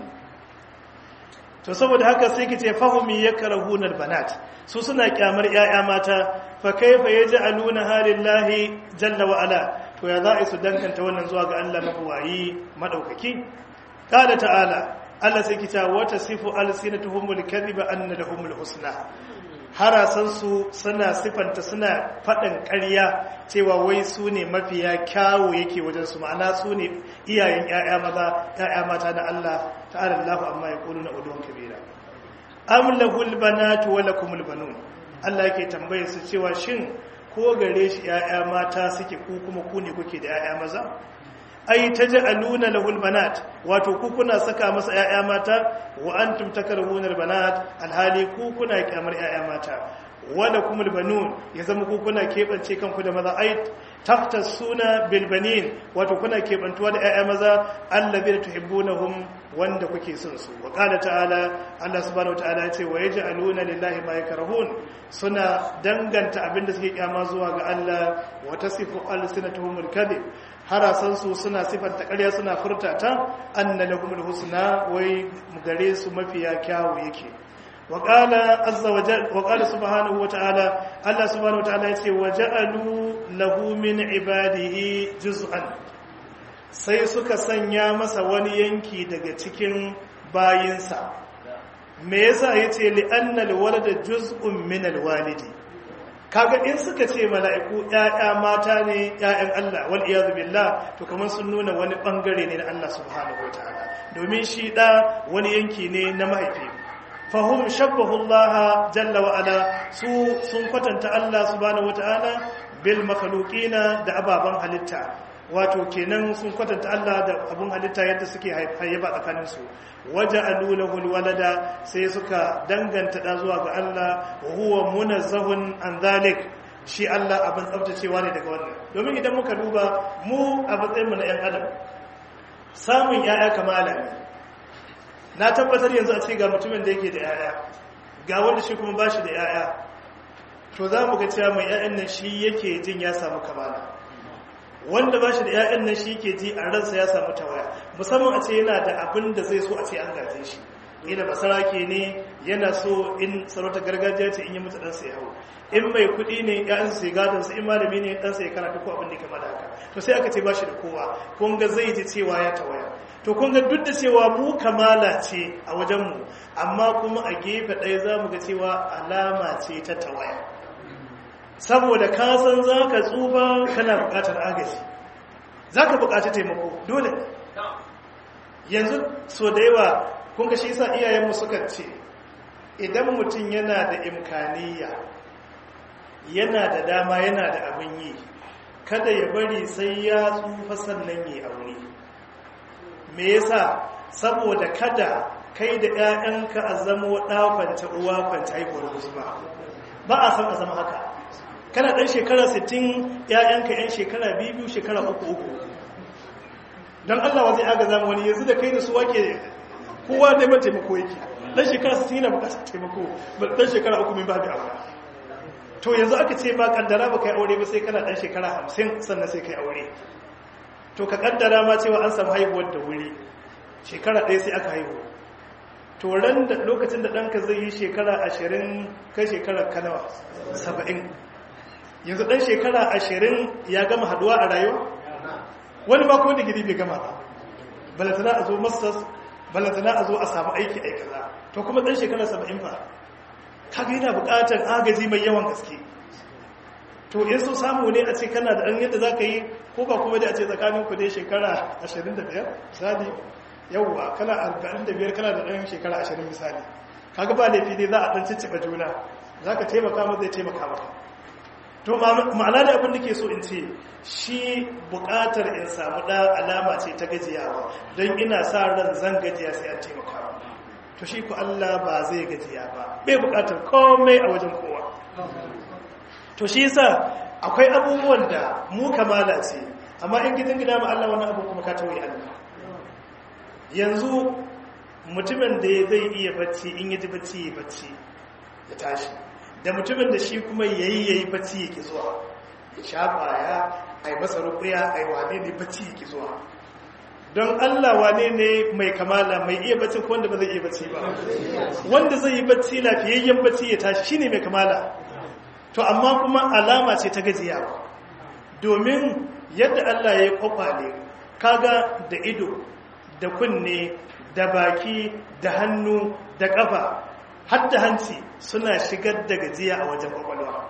to saboda haka sai kice fahumi yakrahuna albanat su suna kyamar yaya mata fa kaifa yaj'aluna halillahi jalla wa ala to ya za'i su danganta wannan zuwa ga Allah mabuwayi madaukaki qala ta'ala Allah sai kita wata sifu alsinatuhumul kadhiba anna lahumul husna harasansu suna sifanta suna faɗin ƙarya cewa wai su ne mafiya kyawo yake wajen su ma'ana su ne iyayen ‘ya'ya maza ‘ya'ya mata na Allah ta'ala Allah amma ya ƙulu na udon kabira am lahul banatu wa lakumul banun Allah yake tambaye su cewa shin ko gare shi ‘ya'ya mata suke ku kuma ku ne kuke da ‘ya'ya maza ai taj'aluna lahul banat wato ku kuna saka masa ƴaƴa mata wa antum takrahuna albanat alhali ku kuna kyamar ƴaƴa mata wala kumul banun ya zama ku kuna kebance kanku da maza ai taftasuna bil banin wato kuna kebantuwa da ƴaƴa maza allazi tuhibbunahum wanda kuke son su wa qala ta'ala Allah subhanahu wataala ya ce wa yaj'aluna lillahi ma yakrahun suna danganta abinda suke kyama zuwa ga Allah wa tasifu alsinatuhumul kadhib harasansu suna sifanta ƙarya suna furta ta anna lahumul husna wai gare su mafiya kyawu yake wa qala azza wa jalla wa qala subhanahu wa ta'ala Allah subhanahu wa ta'ala yace wa ja'alu lahu min ibadihi juz'an sai suka sanya masa wani yanki daga cikin bayinsa me yasa yace li anna alwalada juz'un min alwalidi kaga in suka ce mala'iku ‘ya'ya mata ne ‘ya'yan Allah wal iyazu billah to kamar sun nuna wani ɓangare ne na Allah subhanahu wa ta'ala domin shi ɗa wani yanki ne na mahaifi fahim shabbahullah jalla wa ala su sun kwatanta Allah subhanahu wa ta'ala bil makhluqina da ababen halitta wato kenan sun kwatanta Allah da abun halitta yadda suke hayyaba tsakaninsu waje alulahul walada sai suka danganta da zuwa ga Allah wa huwa munazzahun an zalik shi Allah abin tsaftacewa ne daga wannan domin idan muka duba mu a matsayin mu na yan adam samun yaya kamala ne na tabbatar yanzu a ce ga mutumin da yake da yaya ga wanda shi kuma bashi da yaya to za mu ga cewa mai yayan nan shi yake jin ya samu kamala wanda ba shi da 'ya'yan nan shi ke ji a ransa ya samu tawaya musamman a ce yana da abin da zai so a ce an gaje shi ila basarake ne yana so in sarauta gargajiya ce in yi mutu ɗansa ya hau in mai kuɗi ne ‘ya'yansa sai gadon su in malami ne ɗansa ya karatu ko abin da kama da haka to sai aka ce ba shi da kowa kun ga zai ji cewa ya tawaya to kun ga duk da cewa mu kamala ce a wajenmu amma kuma a gefe ɗaya za mu ga cewa alama ce ta tawaya saboda ka san za ka tsufa kana bukatar agaji za ka bukaci taimako dole yanzu so da yawa kun ga shi sa iyayenmu suka ce idan mutum yana da imkaniya yana da dama yana da abin yi kada ya bari sai ya tsufa sannan yi aure me yasa saboda kada kai da 'ya'yanka a zama ɗakwance uwa kwance haihuwar musulma ba a san a zama haka kana ɗan shekara 60 ‘ya'yanka ‘yan shekara biyu shekara uku uku don Allah wa zai aga zama wani yanzu da kai da su wake kowa neman taimako yake ɗan shekara 60 yana bukatar taimako ɗan shekara uku min babu aure to yanzu aka ce ba kaddara ba kai aure ba sai kana ɗan shekara 50 sannan sai kai aure to ka kaddara ma cewa an samu haihuwar da wuri shekara ɗaya sai aka haihu to ran da lokacin da ɗanka zai yi shekara ashirin kai shekara kanawa saba'in yanzu ɗan shekara ashirin ya gama haduwa a rayuwa wani ba ko digiri bai gama ba balantana a zo masters balantana a zo a samu aiki aikaza to kuma ɗan shekara saba'in ba kaga yana buƙatar agaji mai yawan gaske to in so samu ne a ce kana da ɗan yadda za ka yi ko ba kuma da a ce tsakanin ku dai shekara 25 misali yauwa kana 45 kana da ɗan shekara 20 misali kaga ba laifi ne za a ɗan cicciɓa juna za ka taimaka ma zai taimaka maka to ma'ana da abin da ke so in ce shi buƙatar in samu ɗa alama ce ta gajiyawa don ina sa ran zan gajiya sai an taimaka to shi ku Allah ba zai gajiya ba bai buƙatar komai a wajen kowa to shi yasa akwai abubuwan da mu kamala ce amma in gidan gida ma Allah wani abu kuma ka tawaye Allah yanzu mutumin da zai iya bacci in yaji bacci ya bacci ya tashi da mutumin da shi kuma yayi yayi bacci yake zuwa ya sha kwaya ai masa ruqya ai wane ne bacci yake zuwa don Allah wane ne mai kamala mai iya bacci ko wanda ba zai iya bacci ba wanda zai yi bacci lafiyayyen bacci ya tashi shine mai kamala to amma kuma alama ce ta gajiya domin yadda Allah ya yi kwakwale kaga da ido da kunne da baki da hannu da kafa har da hanci suna shigar da gajiya a wajen kwakwalwa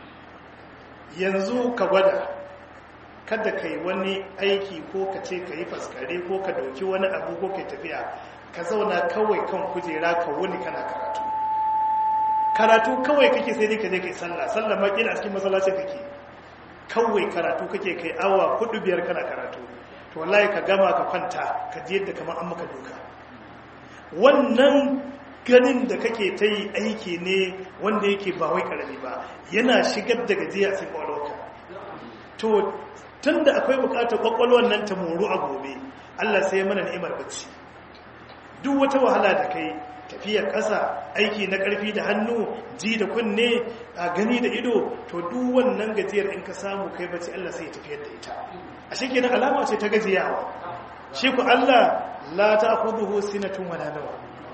yanzu ka gwada kada ka yi wani aiki ko ka ce ka yi faskare ko ka dauki wani abu ko ka tafiya ka zauna kawai kan kujera ka wuni kana karatu karatu kawai kake sai dai ka je kai sallah sallah ma kila a cikin masallaci kake kawai karatu kake kai awa hudu biyar kana karatu to wallahi ka gama ka kwanta ka ji yadda kamar an maka doka wannan ganin da kake ta yi aiki ne wanda yake ba wai karami ba yana shigar da gajiya a cikin kwakwalwarka to tun da akwai bukatar kwakwalwar nan ta moru a gobe allah sai ya mana ni'imar bacci duk wata wahala da kai tafiyar ƙasa aiki na ƙarfi da hannu ji da kunne a gani da ido to duk wannan gajiyar in ka samu kai bacci Allah sai ya tafiyar da ita a shi kenan alama ce ta gajiyawa shi ku Allah la ta'khudhuhu sinatun wala nawa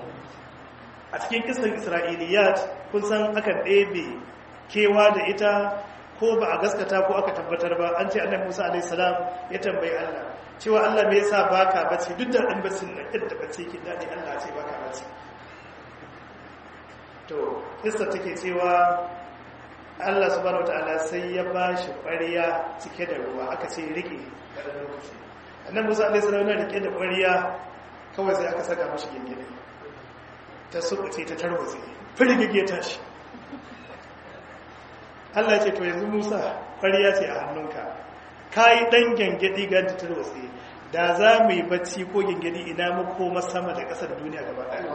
a cikin kisan Isra'iliyat kun san akan ɗebe kewa da ita ko ba a gaskata ko aka tabbatar ba an ce annabi Musa alaihi salam ya tambayi Allah cewa Allah me yasa baka bacci duk da dan bacci na yadda bacci ke dadi Allah ce baka bacci to kista take cewa Allah subhanahu wataala sai ya bashi ƙwariya cike da ruwa aka ce rike kada lokaci annabi Musa alaihi salam yana rike da ƙwariya kawai sai aka saka mashi gingine ta sukuce ta tarwatse firgige tashi Allah ce to yanzu Musa ƙwariya ce a hannunka kai dan gangadi ga ta tarwatse da za mu yi bacci ko gangadi ina mu koma sama da ƙasar duniya gaba ɗaya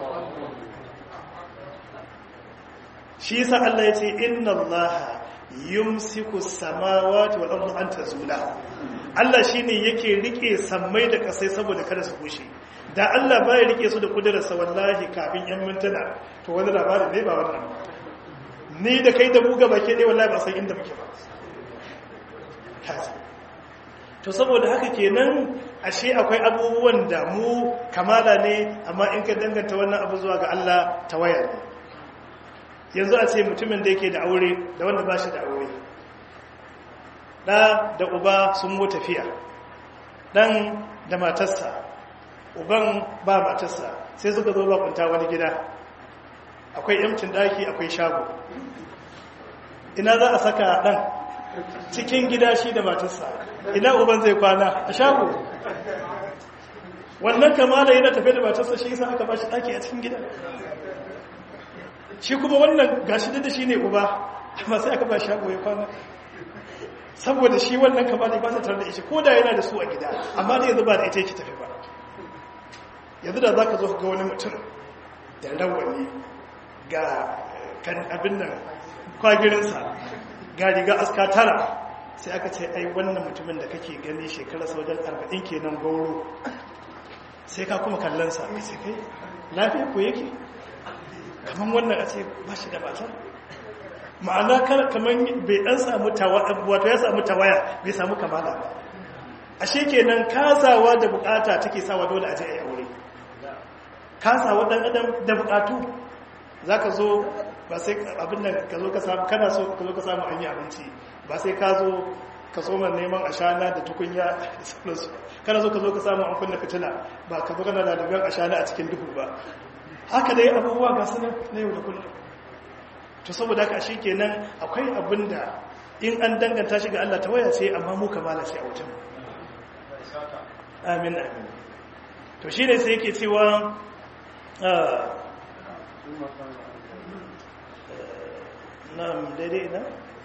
shi yasa Allah ya ce inna Allah yumsiku samawati wal ardi an tazula Allah shine yake rike sammai da kasai saboda kada su bushe da Allah baya rike su da kudararsa wallahi kafin yan mintuna to wani labarin ne ba wannan ni da kai da buga bake dai wallahi ba san inda muke ba to saboda haka kenan ashe akwai abubuwan da mu kamala ne amma in ka danganta wannan abu zuwa ga Allah tawaya ne yanzu a ce mutumin da yake da aure da wanda ba shi da aure ɗa da uba sun mu tafiya ɗan da matarsa uban ba matarsa sai suka zo bakunta wani gida akwai yamcin ɗaki akwai shago ina za a saka ɗan cikin gida shi da matarsa ina uban zai kwana a shago wannan kamala yana tafiya da matarsa shi yasa aka ba shi ɗaki a cikin gida shi kuma wannan gashi da shi ne uba amma sai aka ba shago ya kwana saboda shi wannan kama ne ba ta tare da ishi ko da yana da su a gida amma da yanzu ba da ita yake tafi ba yanzu da za ka zo ga wani mutum da rawani ga kan abin nan kwagirinsa ga riga aska tara sai aka ce ai wannan mutumin da kake gani shekara sau don arba'in kenan gauro sai ka kuma kallonsa sai kai lafiya ko yake kamar wannan a ce ba shi da matar ma'ana kamar bai dan samu wato ya samu tawaya bai samu kamala ba ashe kenan kasawa da bukata take sawa dole a je a yi aure kasawa dan adam da bukatu zaka zo ba sai abin da ka zo ka samu kana so ka zo ka samu an yi abinci ba sai ka zo ka soma neman ashana da tukunya da sauransu kana so ka zo ka samu an kunna fitila ba ka zo kana da daban ashana a cikin duhu ba haka dai abubuwa ga su na yau da kullum to saboda haka shi kenan akwai abin da in an danganta shi ga Allah ta waya sai amma mu kamala sai a wajen amin amin to shi ne sai yake cewa na'am daidai ina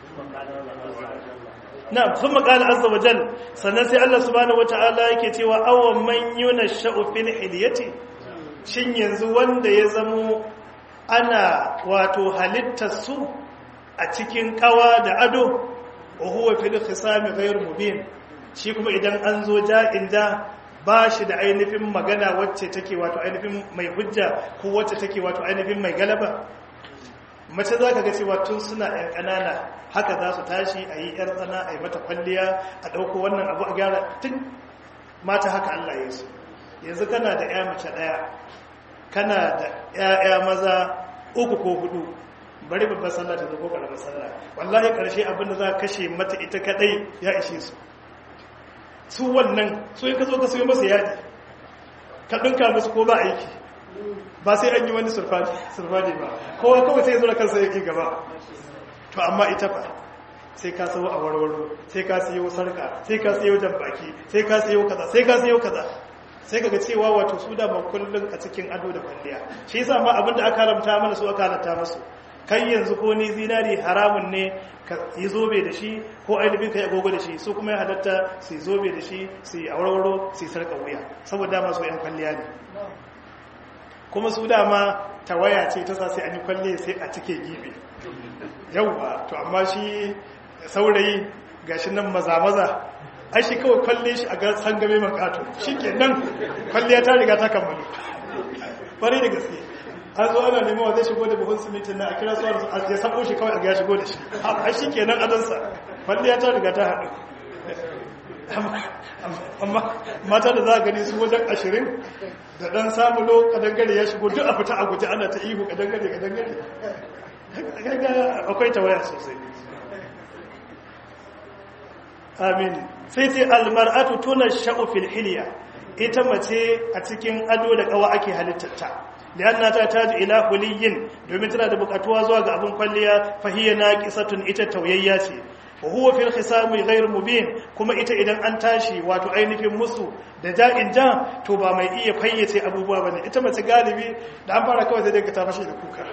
na'am sun makala azza wa jal sannan sai Allah subhanahu wata'ala yake cewa awan man yunasha'u fil hilyati shin yanzu wanda ya zamo ana wato halittar su a cikin kawa da ado wa huwa fil khisami ghayr mubin shi kuma idan an zo ja'in ja ba shi da ainihin magana wacce take wato ainihin mai hujja ko wacce take wato ainihin mai galaba mace za ka ga cewa tun suna ‘yan ƙanana haka za su tashi a yi ‘yar tsana a yi mata kwalliya a ɗauko wannan abu a gyara tun mata haka Allah ya su yanzu kana da ‘ya mace ɗaya kana da ‘ya'ya maza uku ko hudu bari babban sallah ta zo ƙaramin sallah wallahi ƙarshe abin da za ka kashe mata ita kaɗai ya ishe su su wannan su yi ka zo ka sayo masa yaji ka ɗinka musu ko ba aiki ba sai an yi wani surfani ba kowa kawai sai zura kansa yake gaba to amma ita ba sai ka sayo a warwaro sai ka sayo sarka sai ka sayo jambaki sai ka sayo kaza sai ka sayo kaza sai kaga cewa wato su da kullun a cikin ado da kwalliya shi yasa ma abin da aka haramta mana su aka halatta musu kai yanzu ko ni zinari haramun ne ka yi zobe da shi ko ainihin ka yi agogo da shi su kuma ya halatta su yi zobe da shi su yi awarwaro su yi sarka wuya saboda masu yan kwalliya ne kuma su dama tawaya ce ta sai an yi kwalle sai a cike gibe yauwa to amma shi saurayi gashi nan maza-maza ai shi kawai kwalle shi a ga hangame makato shi ke nan kwalliya ta riga ta kammalu ƙwarai da gaske an zo ana neman wa zai shigo da buhun simitin na a kira su a ya sabo shi kawai a ga shigo da shi a shi ke nan adansa kwalliya ta riga ta haɗu amma mata da za a gani su wajen ashirin da ɗan samulo kadangare ya shigo duk a fita a guje ana ta ihu kadangare kadangare akwai tawaya sosai amin sai sai almar'atu tuna sha'ufil hiliya ita mace a cikin ado da kawa ake halittarta lianna ta taji ila huliyin domin tana da bukatuwa zuwa ga abin kwalliya fahiyya naqisatun ita tauyayya ce wa huwa fil khisami ghayr mubin kuma ita idan an tashi wato ainihin musu da ja'in ja to ba mai iya fayyace abubuwa bane ita mace galibi da an fara kawai sai dai ka ta fashi da kuka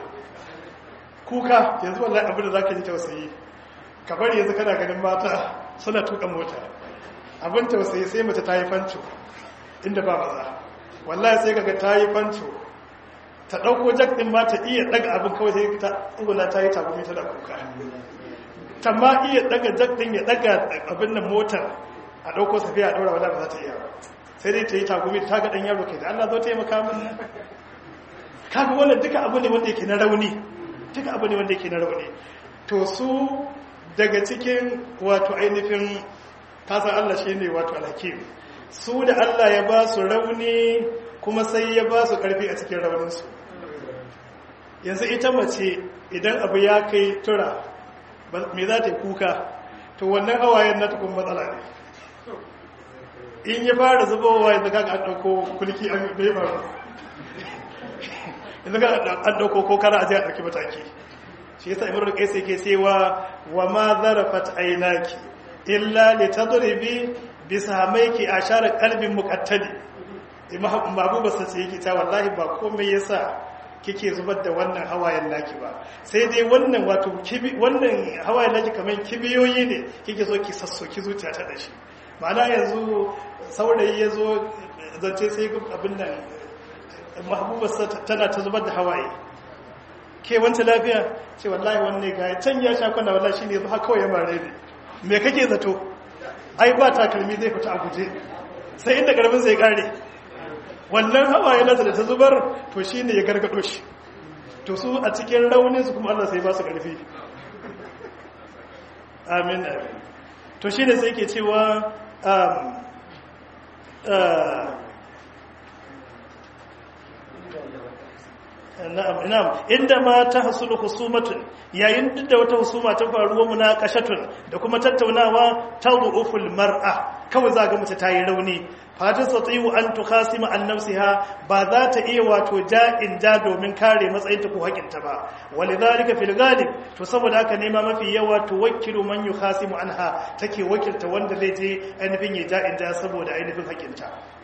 kuka yanzu wallahi abin da zaka ji tausayi ka bari yanzu kana ganin mata suna tuka mota abin tausayi sai mace ta yi fanco inda ba maza wallahi sai kaga ta yi fanco ta dauko jak din ma ta iya daga abin kawai sai ta tsuguna ta yi tagumi tana kuka ta ma iya daga jak din ya daga abin nan motar a dauko safiya a daura wala ba za ta iya ba sai dai ta yi tagumi ta ga dan yaro kai da Allah zo ta yi maka min kaga wannan duka abu ne wanda yake na rauni duka abu ne wanda yake na rauni to su daga cikin wato ainihin kasan Allah shi ne wato alhakim su da Allah ya ba su rauni kuma sai ya ba su ƙarfi a cikin rauninsu yanzu ita mace idan abu ya kai tura me za ta yi kuka to wannan hawayen na tukun matsala ne in ya fara zubowa yanzu kaga an ɗauko kulki an bai faru yanzu kaga an ɗauko ko kara a je a ɗauki mataki shi yasa imrul qais yake cewa wa ma zarafat aynaki illa litadribi bisamaiki ashara qalbin muqattadi imam babu basa ce yake ta wallahi ba komai yasa kike zubar da wannan hawayen naki ba sai dai wannan wato kibi wannan hawayen naki kamar kibiyoyi ne kike so ki sassoki zuciya ta dashi ma'ana yanzu saurayi yazo zance sai abin nan mahbubarsa tana ta zubar da hawaye ke wanta lafiya ce wallahi wanne ga can ya sha kwana wallahi shine yanzu haka kawai ya mare ne me kake zato ai ba takalmi zai fita a guje sai inda karbin zai kare wannan hawaye nasa da ta zubar to shine ya gargado shi to su a cikin raunin su kuma Allah sai ba su karfi amin to shine sai yake cewa na'am na'am inda ma ta hasulu husumatun yayin duk da wata husuma ta faruwa munaqashatun da kuma tattaunawa tawuful mar'a kawai za ga mace ta yi rauni fata tsatsiyu an tukhasima an nafsiha ba za ta iya wato ja'in ja domin kare matsayinta ko hakinta ba walidhalika fil ghalib to saboda haka nema mafi yawa to wakilu man yukhasimu anha take wakilta wanda zai je ainihin ya ja'in ja saboda ainihin hakinta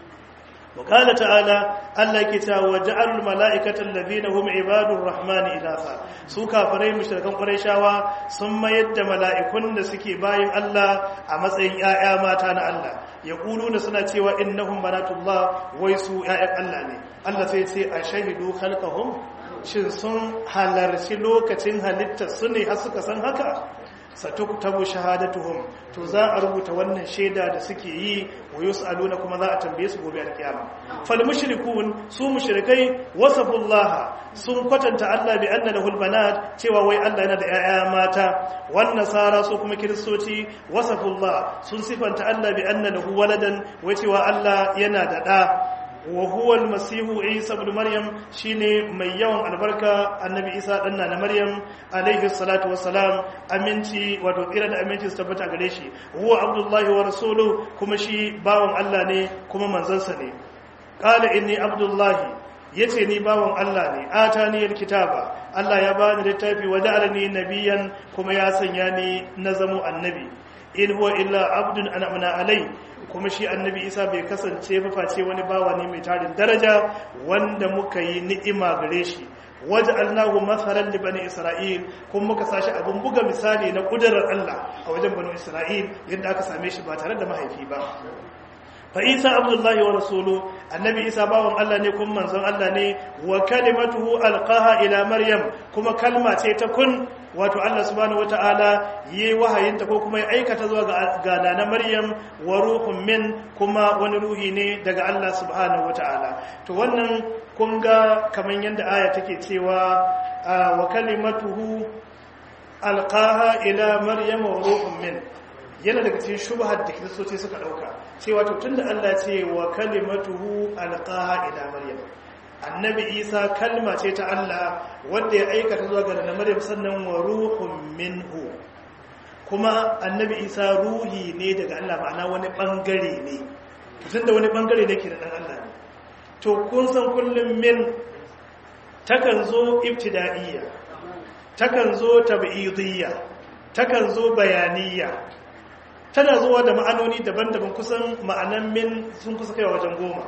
وقال تعالى الله كتا وجعل الملائكة الذين هم عباد الرحمن إناثا su kafirai mushrikan qurayshawa sun mayar da mala'ikun da suke bayin Allah a matsayin ƴaƴa mata na Allah yaquluna suna cewa innahum banatullah wai su ƴaƴan Allah ne Allah sai ce a shahidu khalqahum shin sun halarci lokacin halitta su ne har suka san haka satuktabu shahadatuhum to za a rubuta wannan shaida da suke yi wa yus'aluna kuma za a tambaye su gobe alkiyama fal mushrikun su mushrikai wasafullah sun kwatanta Allah bi anna lahul banat cewa wai Allah yana da 'ya'ya mata wan nasara su kuma kiristoci wasafullah sun sifanta Allah bi anna lahu waladan wai cewa Allah yana da da wa huwa almasihu isa ibn maryam shine mai yawan albarka annabi isa dan na maryam alaihi salatu wassalam aminci wato tsira da aminci su tabbata gare shi huwa abdullahi wa rasuluhu kuma shi bawan Allah ne kuma manzansa ne qala inni abdullahi yace ni bawan Allah ne atani alkitaba Allah ya bani littafi wa ja'alani nabiyyan kuma ya sanya ni na zamo annabi in huwa illa abdun an'amna alai kuma shi annabi isa bai kasance ba face wani bawa ne mai tarin daraja wanda muka yi ni'ima gare shi waje allahu matsalan da bani isra'il kuma muka sashi abin buga misali na kudurar allah a wajen bani isra'il yadda aka same shi ba tare da mahaifi ba fa isa abdullahi wa rasulu annabi isa bawan allah ne kuma manzon allah ne wa kalimatuhu alqaha ila maryam kuma kalma ce ta kun wato Allah subhanahu wata'ala yi wahayinta ko kuma ya aikata zuwa ga na Maryam wa ruhun min kuma wani ruhi ne daga Allah subhanahu wata'ala to wannan kun ga kaman yadda aya take cewa wa kalimatuhu alqaha ila Maryam wa ruhun min yana daga cikin shubhar da kiristoci suka dauka cewa to tunda Allah ce wa kalimatuhu alqaha ila Maryam annabi isa kalma ce ta Allah wanda ya aikata zuwa ga maryam sannan wa ruhun minhu kuma annabi isa ruhi ne daga Allah ma'ana wani bangare ne tunda wani bangare ne ke da dan Allah ne to kun san kullum min takan zo ibtida'iyya takan zo tab'idiyya takan zo bayaniyya tana zuwa da ma'anoni daban-daban kusan ma'anan min sun kusa kai wajen goma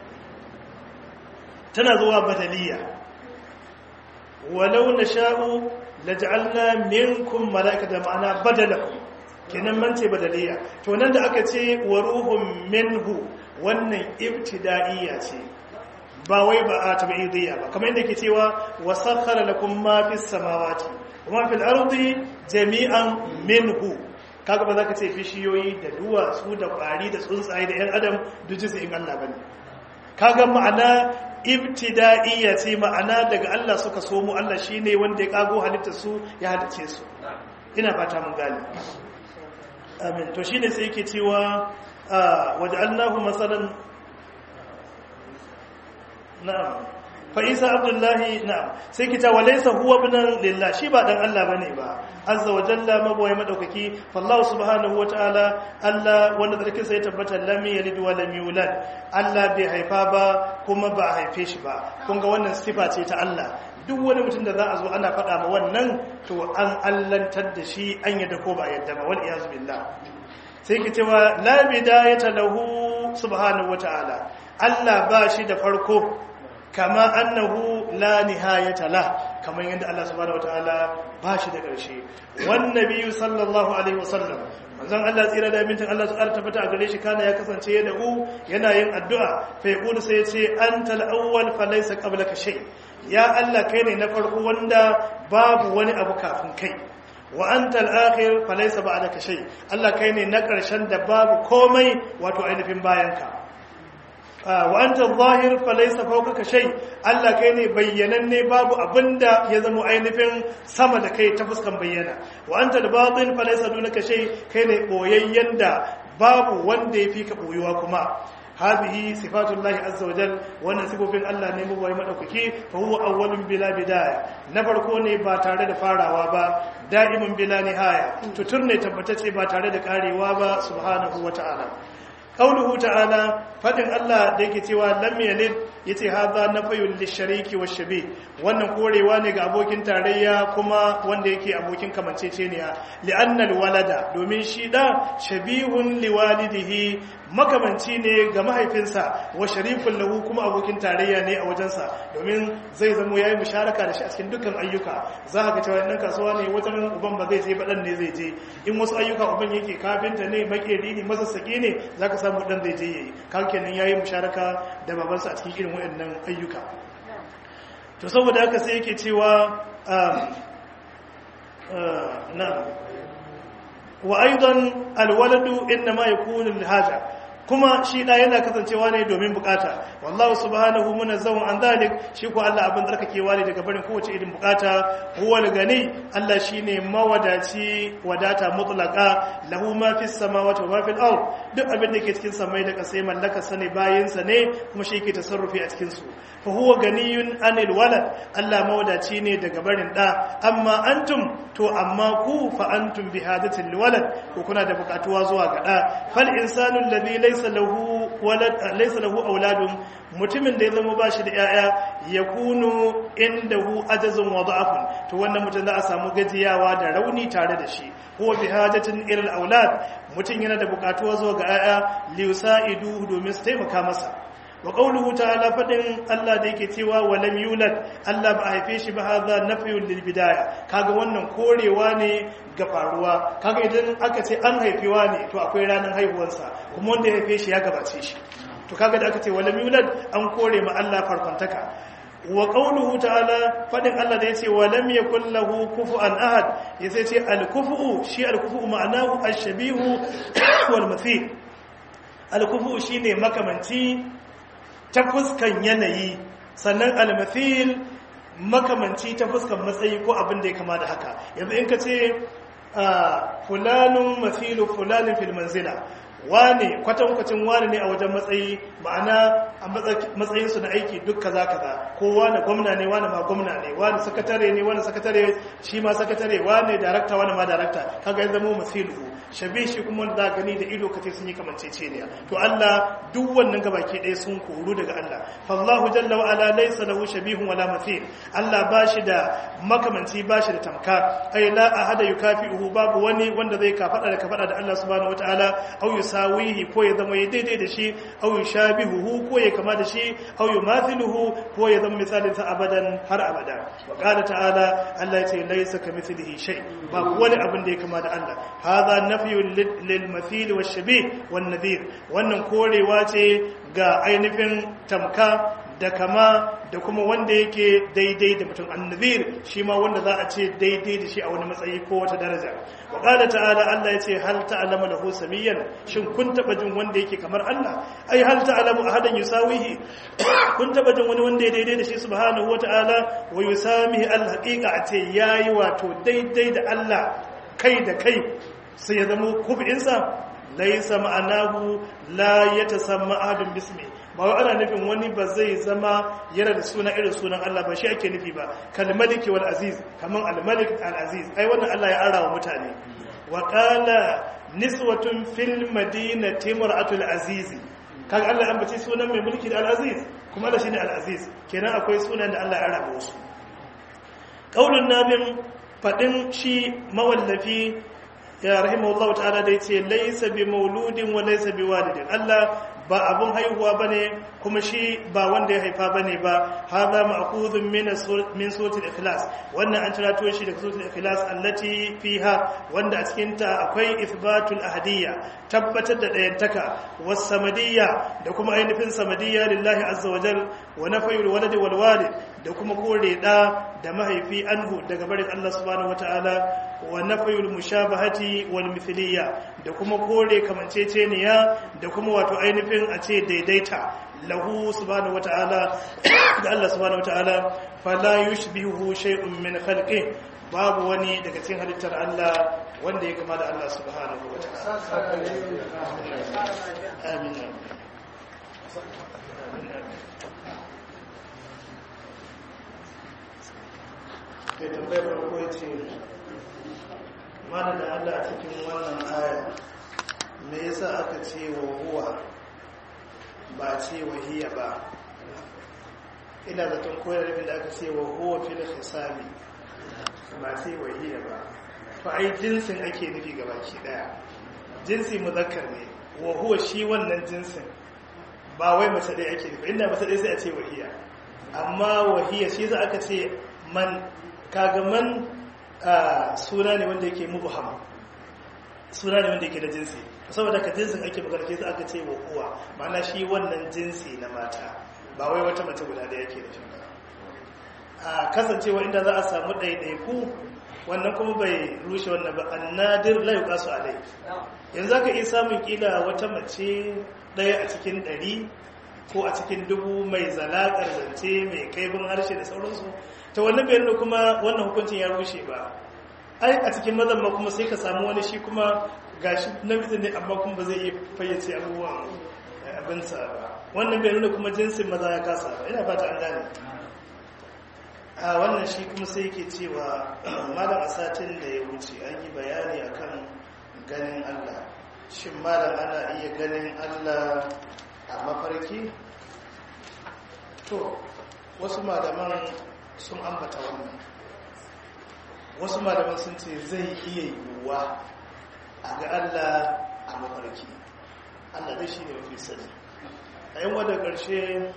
tana zuwa badaliya walau na sha'u laj'alna minkum mala'ikatan ma'ana badalakum kenan man ce badaliya to nan da aka ce wa ruhun minhu wannan ibtida'iyya ce ba wai ba a tabi'idiyya ba kamar yadda ke cewa wa sakhara lakum ma fis samawati wa ma fil ardi jami'an minhu kaga ba za ka ce bishiyoyi da duwatsu da kwari da tsuntsaye da yan adam duk jinsu in Allah bane kaga ma'ana ibtida'iyya ce ma'ana daga Allah suka so mu Allah shine wanda ya kago halittar su ya halice su ina fata mun gane amin to shine sai yake cewa waja'alnahu masalan na'am fa isa abdullahi na'am sai kita walaysa huwa ibnan lillah shi ba dan Allah bane ba azza wa jalla maboye madaukaki fallahu subhanahu wa ta'ala Allah wanda zarkin sai tabbata lam yalid wa lam yulad Allah bai haifa ba kuma ba a haife shi ba kun ga wannan sifa ce ta Allah duk wani mutum da za a zo ana faɗa ma wannan to an allantar da shi an yadda ko ba yadda ba wal iyaz billah sai ki cewa la bidayata lahu subhanahu wa ta'ala Allah ba shi da farko kama annahu la nihayata la kamar yadda Allah subhanahu wataala ba shi da ƙarshe wan nabiyyu sallallahu alaihi wasallam manzon Allah tsira da mintin Allah su arta fata a gare shi kana ya kasance ya da'u yana yin addu'a fa yaqulu sai ya ce antal awwal fa laysa qablaka shay ya Allah kai ne na farko wanda babu wani abu kafin kai wa antal akhir fa laysa ba'daka shay Allah kai ne na ƙarshen da babu komai wato ainihin bayanka wa anta zahir falaysa fawqaka shay Allah kai ne bayyananne babu abinda ya zama ainihin sama da kai ta fuskan bayyana wa anta al-batin falaysa dunaka shay kai ne boyayyen da babu wanda yafi ka boyuwa kuma hadhihi sifatullahi azza wajal wannan sifofin Allah ne mu bai madaukaki fa huwa awwalun bila bidaya na farko ne ba tare da farawa ba da'imun bila nihaya tutur ne tabbatacce ba tare da karewa ba subhanahu wata'ala qauluhu ta'ala fadin Allah da yake cewa lam yalid yace hadha nafyul lishariki washabi wannan korewa ne ga abokin tarayya kuma wanda yake abokin kamanceceniya li'anna walada domin shi da shabihun liwalidihi makamanci ne ga mahaifinsa wa sharifun lahu kuma abokin tarayya ne a wajensa domin zai zamo yayi musharaka da shi a cikin dukkan ayyuka za ka ga cewa dan kasuwa ne wata ran uban ba zai je ba dan ne zai je in wasu ayyuka uban yake kafinta ne makeri ne masassaki ne zaka samu dan zai je yayi kan kenan yayi musharaka da babansa a cikin irin waɗannan ayyuka to saboda haka sai yake cewa na wa aidan alwaladu inma yakunu lihaja kuma shi da yana kasancewa ne domin bukata wallahu subhanahu munazzahun an zalik shi ko Allah abin tsarkakewa ne daga barin kowace irin bukata huwal gani Allah shine mawadaci wadata mutlaqa lahu ma fis samawati wa ma fil ard duk abin da ke cikin samai da kasai mallaka sane bayin sa ne kuma shi yake tasarrufi a cikin su fa huwa ganiyun anil walad Allah mawadaci ne daga barin da amma antum to amma ku fa antum bihadatil walad ko kuna da bukatuwa zuwa ga da fal insanu alladhi laysa lahu walad laysa lahu auladun mutumin da ya zama bashi da yaya yakunu indahu ajazun wa da'afun to wannan mutum za a samu gajiyawa da rauni tare da shi huwa bihajatin ila aulad mutum yana da bukatuwa zuwa ga yaya liyusaidu domin su taimaka masa wa qawluhu ta'ala fadin Allah da yake cewa walam yulad Allah ba a haife shi ba hadha nafyun lil bidaya kaga wannan korewa ne ga faruwa kaga idan aka ce an haifewa ne to akwai ranar haihuwarsa kuma wanda ya haife shi ya gabace shi to kaga da aka ce walam yulad an kore ma Allah farkontaka wa qawluhu ta'ala fadin Allah da yace walam yakul lahu kufuwan ahad yace ce al kufu shi al kufu ma'anahu ash-shabihu wal mathil al kufu shine makamanci ta fuskan yanayi sannan almathil makamanci ta fuskan matsayi ko abin da ya kama da haka yanzu in ka ce fulanun mathilu fulanin fil manzila wane kwatankwacin wane ne a wajen matsayi ma'ana a matsayinsu na aiki duk kaza kaza ko wane gwamna ne wane ma gwamna ne wane sakatare ne wane sakatare shi ma sakatare wane darakta wane ma darakta kaga ya zama masilu shabe shi kuma wanda za gani da ido kace sun yi kamancece ne to Allah duk wannan gabaki ɗaya sun koru daga Allah fallahu jalla wa ala laysa lahu shabihun wala mathil Allah bashi da makamanci bashi da tamka ai la ahada yukafi'uhu babu wani wanda zai kafada da kafada da Allah subhanahu wataala au yusawihi ko ya zama ya daidai da shi au yushabihuhu ko ya kama da shi au yumathiluhu ko ya zama misalin sa abadan har abada wa qala ta'ala Allah ya ce laysa kamithlihi shay babu wani abin da ya kama da Allah hadha nafyun lil mathil wash shabih wan nadhir wannan korewa ce ga ainihin tamka da kama da kuma wanda yake daidai da mutum annazir shi ma wanda za a ce daidai da shi a wani matsayi ko wata daraja wa qala ta'ala Allah yace hal ta'lamu lahu samiyan shin kun taba jin wanda yake kamar Allah ai hal ta'lamu ahadan yusawihi kun taba jin wani wanda ya daidai da shi subhanahu wa ta'ala wa yusamihi al haqiqa a ce yayi wato daidai da Allah kai da kai sai ya zama kufinsa laisa ma'anahu la yatasamma ahadun bismi ba wai ana nufin wani ba zai zama yana da suna irin sunan Allah ba shi ake nufi ba kal maliki wal aziz kaman al malik al aziz ai wannan Allah ya ara wa mutane wa qala niswatun fil madinati mar'atul aziz kaga Allah an bace sunan mai mulki da al aziz kuma da shine al aziz kenan akwai sunan da Allah ya ara wasu qaulun nabin fadin shi mawallafi ya rahimahullahu ta'ala da yace laysa bi mauludin wa laysa bi walidin Allah ba abun haihuwa bane kuma shi ba wanda ya haifa bane ba hadha ma'khudhun min min suratul ikhlas wannan an tirato shi daga suratul ikhlas allati fiha wanda a cikin ta akwai ithbatul ahadiyya tabbatar da dayantaka was samadiyya da kuma ainihin samadiyya lillahi azza wa jal wa nafyul waladi wal walid da kuma kore da da mahaifi anhu daga barin Allah subhanahu wataala wa nafyul mushabahati wal mithliyya da kuma kore kamanceceniya da kuma wato ainihin a ce daidaita lahu subhanahu wata'ala da Allah subhanahu wata'ala fala yushbihu shay'un min khalqi babu wani daga cikin halittar Allah wanda ya kama da Allah subhanahu wata'ala amin ke tambayar farko ya ce mana da allah cikin wannan aya me yasa aka ce wa huwa ba ce wa hiya ba ina zaton koyar da aka ce wa huwa fil hisabi ba ce wa hiya ba to ai jinsin ake nufi gabaki daya jinsi muzakkar ne wa huwa shi wannan jinsin ba wai mace dai ake nufi inda mace dai sai a ce wahiya amma wahiya shi za aka ce man kaga man suna ne wanda yake mubham suna ne wanda yake da jinsi saboda ka jinsin ake magana ke za aka ce wa uwa ma'ana shi wannan jinsi na mata ba wai wata mace guda da yake da shi ba a kasancewa inda za a samu ɗaiɗaiku wannan kuma bai rushe wannan ba annadir la yuqasu alai yanzu zaka iya samun kila wata mace ɗaya a cikin ɗari ko a cikin dubu mai zalakar zance mai kaifin harshe da sauransu ta wannan bayan kuma wannan hukuncin ya rushe ba ai a cikin mazan ma kuma sai ka samu wani shi kuma gashi namiji ne amma kuma ba zai iya fayyace abubuwan abinsa ba wannan bai nuna kuma jinsin maza ya kasa ba ina fata an gane a wannan shi kuma sai yake cewa malam a satin da ya wuce an yi bayani akan ganin allah shin malam ana iya ganin allah a mafarki to wasu malaman sun ambata wannan wasu malaman sun ce zai iya yiwuwa a ga allah a mafarki allah dai shi ne mafi sani a yin wadda ƙarshe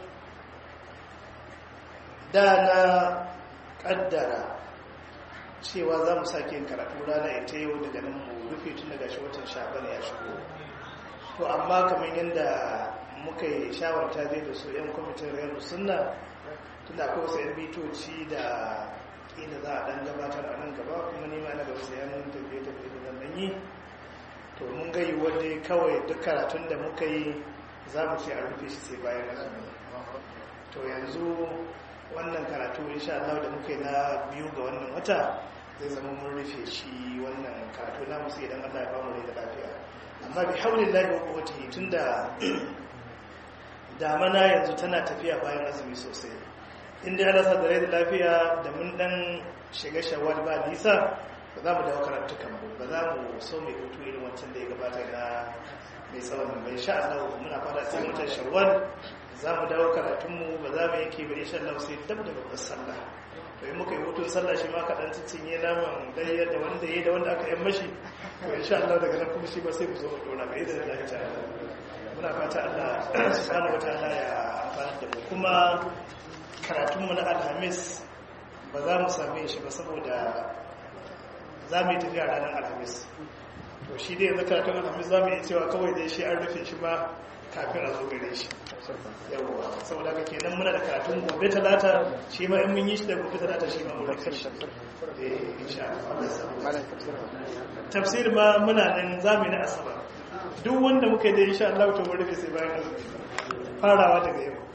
da na ƙaddara cewa za mu sake yin karatu rana ita yau daga nan mu rufe tun daga shi watan shaban ya shigo to amma kamar yadda muka yi shawarta zai da su 'yan kwamitin rayar sunna tunda akwai wasu 'yan bitoci da kila za a dan gabatar a nan gaba kuma nima na gaba sai yanar tafiye-tafiye da nan yi to mun gayi wadda kawai duk karatun da muka yi za mu ce a rufe shi sai bayan azumi to yanzu wannan karatu insha Allah da muka yi na biyu ga wannan wata zai zama mun rufe shi wannan karatu na musu idan Allah ya bamu rai da lafiya amma bi haulillahi wa quwwatihi tunda damana yanzu tana tafiya bayan azumi sosai inda ana sa da rai da lafiya da mun dan shiga shawwal ba nisa ba za mu dawo karatukan mu ba za mu so mai hutu irin wancan da ya gabata na mai tsawon mai sha Allah muna fara sai watan shawwal za mu dawo karatunmu ba za mu yanke ba insha Allah sai dab da babbar sallah to in muka yi hutun sallah shi ma kaɗan cinye naman dai da wanda ya da wanda aka yan mashi to insha Allah daga nan kuma shi ba sai mu zo mu dora ba idan Allah ya ta muna fata Allah subhanahu wataala ya amfana da mu kuma karatunmu na alhamis ba za mu same shi ba saboda za mu yi tafiya ranar alhamis to shi dai yanzu karatun alhamis za mu iya cewa kawai dai shi an rufe shi ba kafin a zo gare shi yawwa saboda ka kenan muna da karatun gobe talata shi ma in mun yi shi da gobe talata shi ma mun rufe shi eh insha Allah tafsir ma muna nan zamu yi na asabar duk wanda muka yi da insha Allah to mun rufe sai bayan azumi farawa daga yau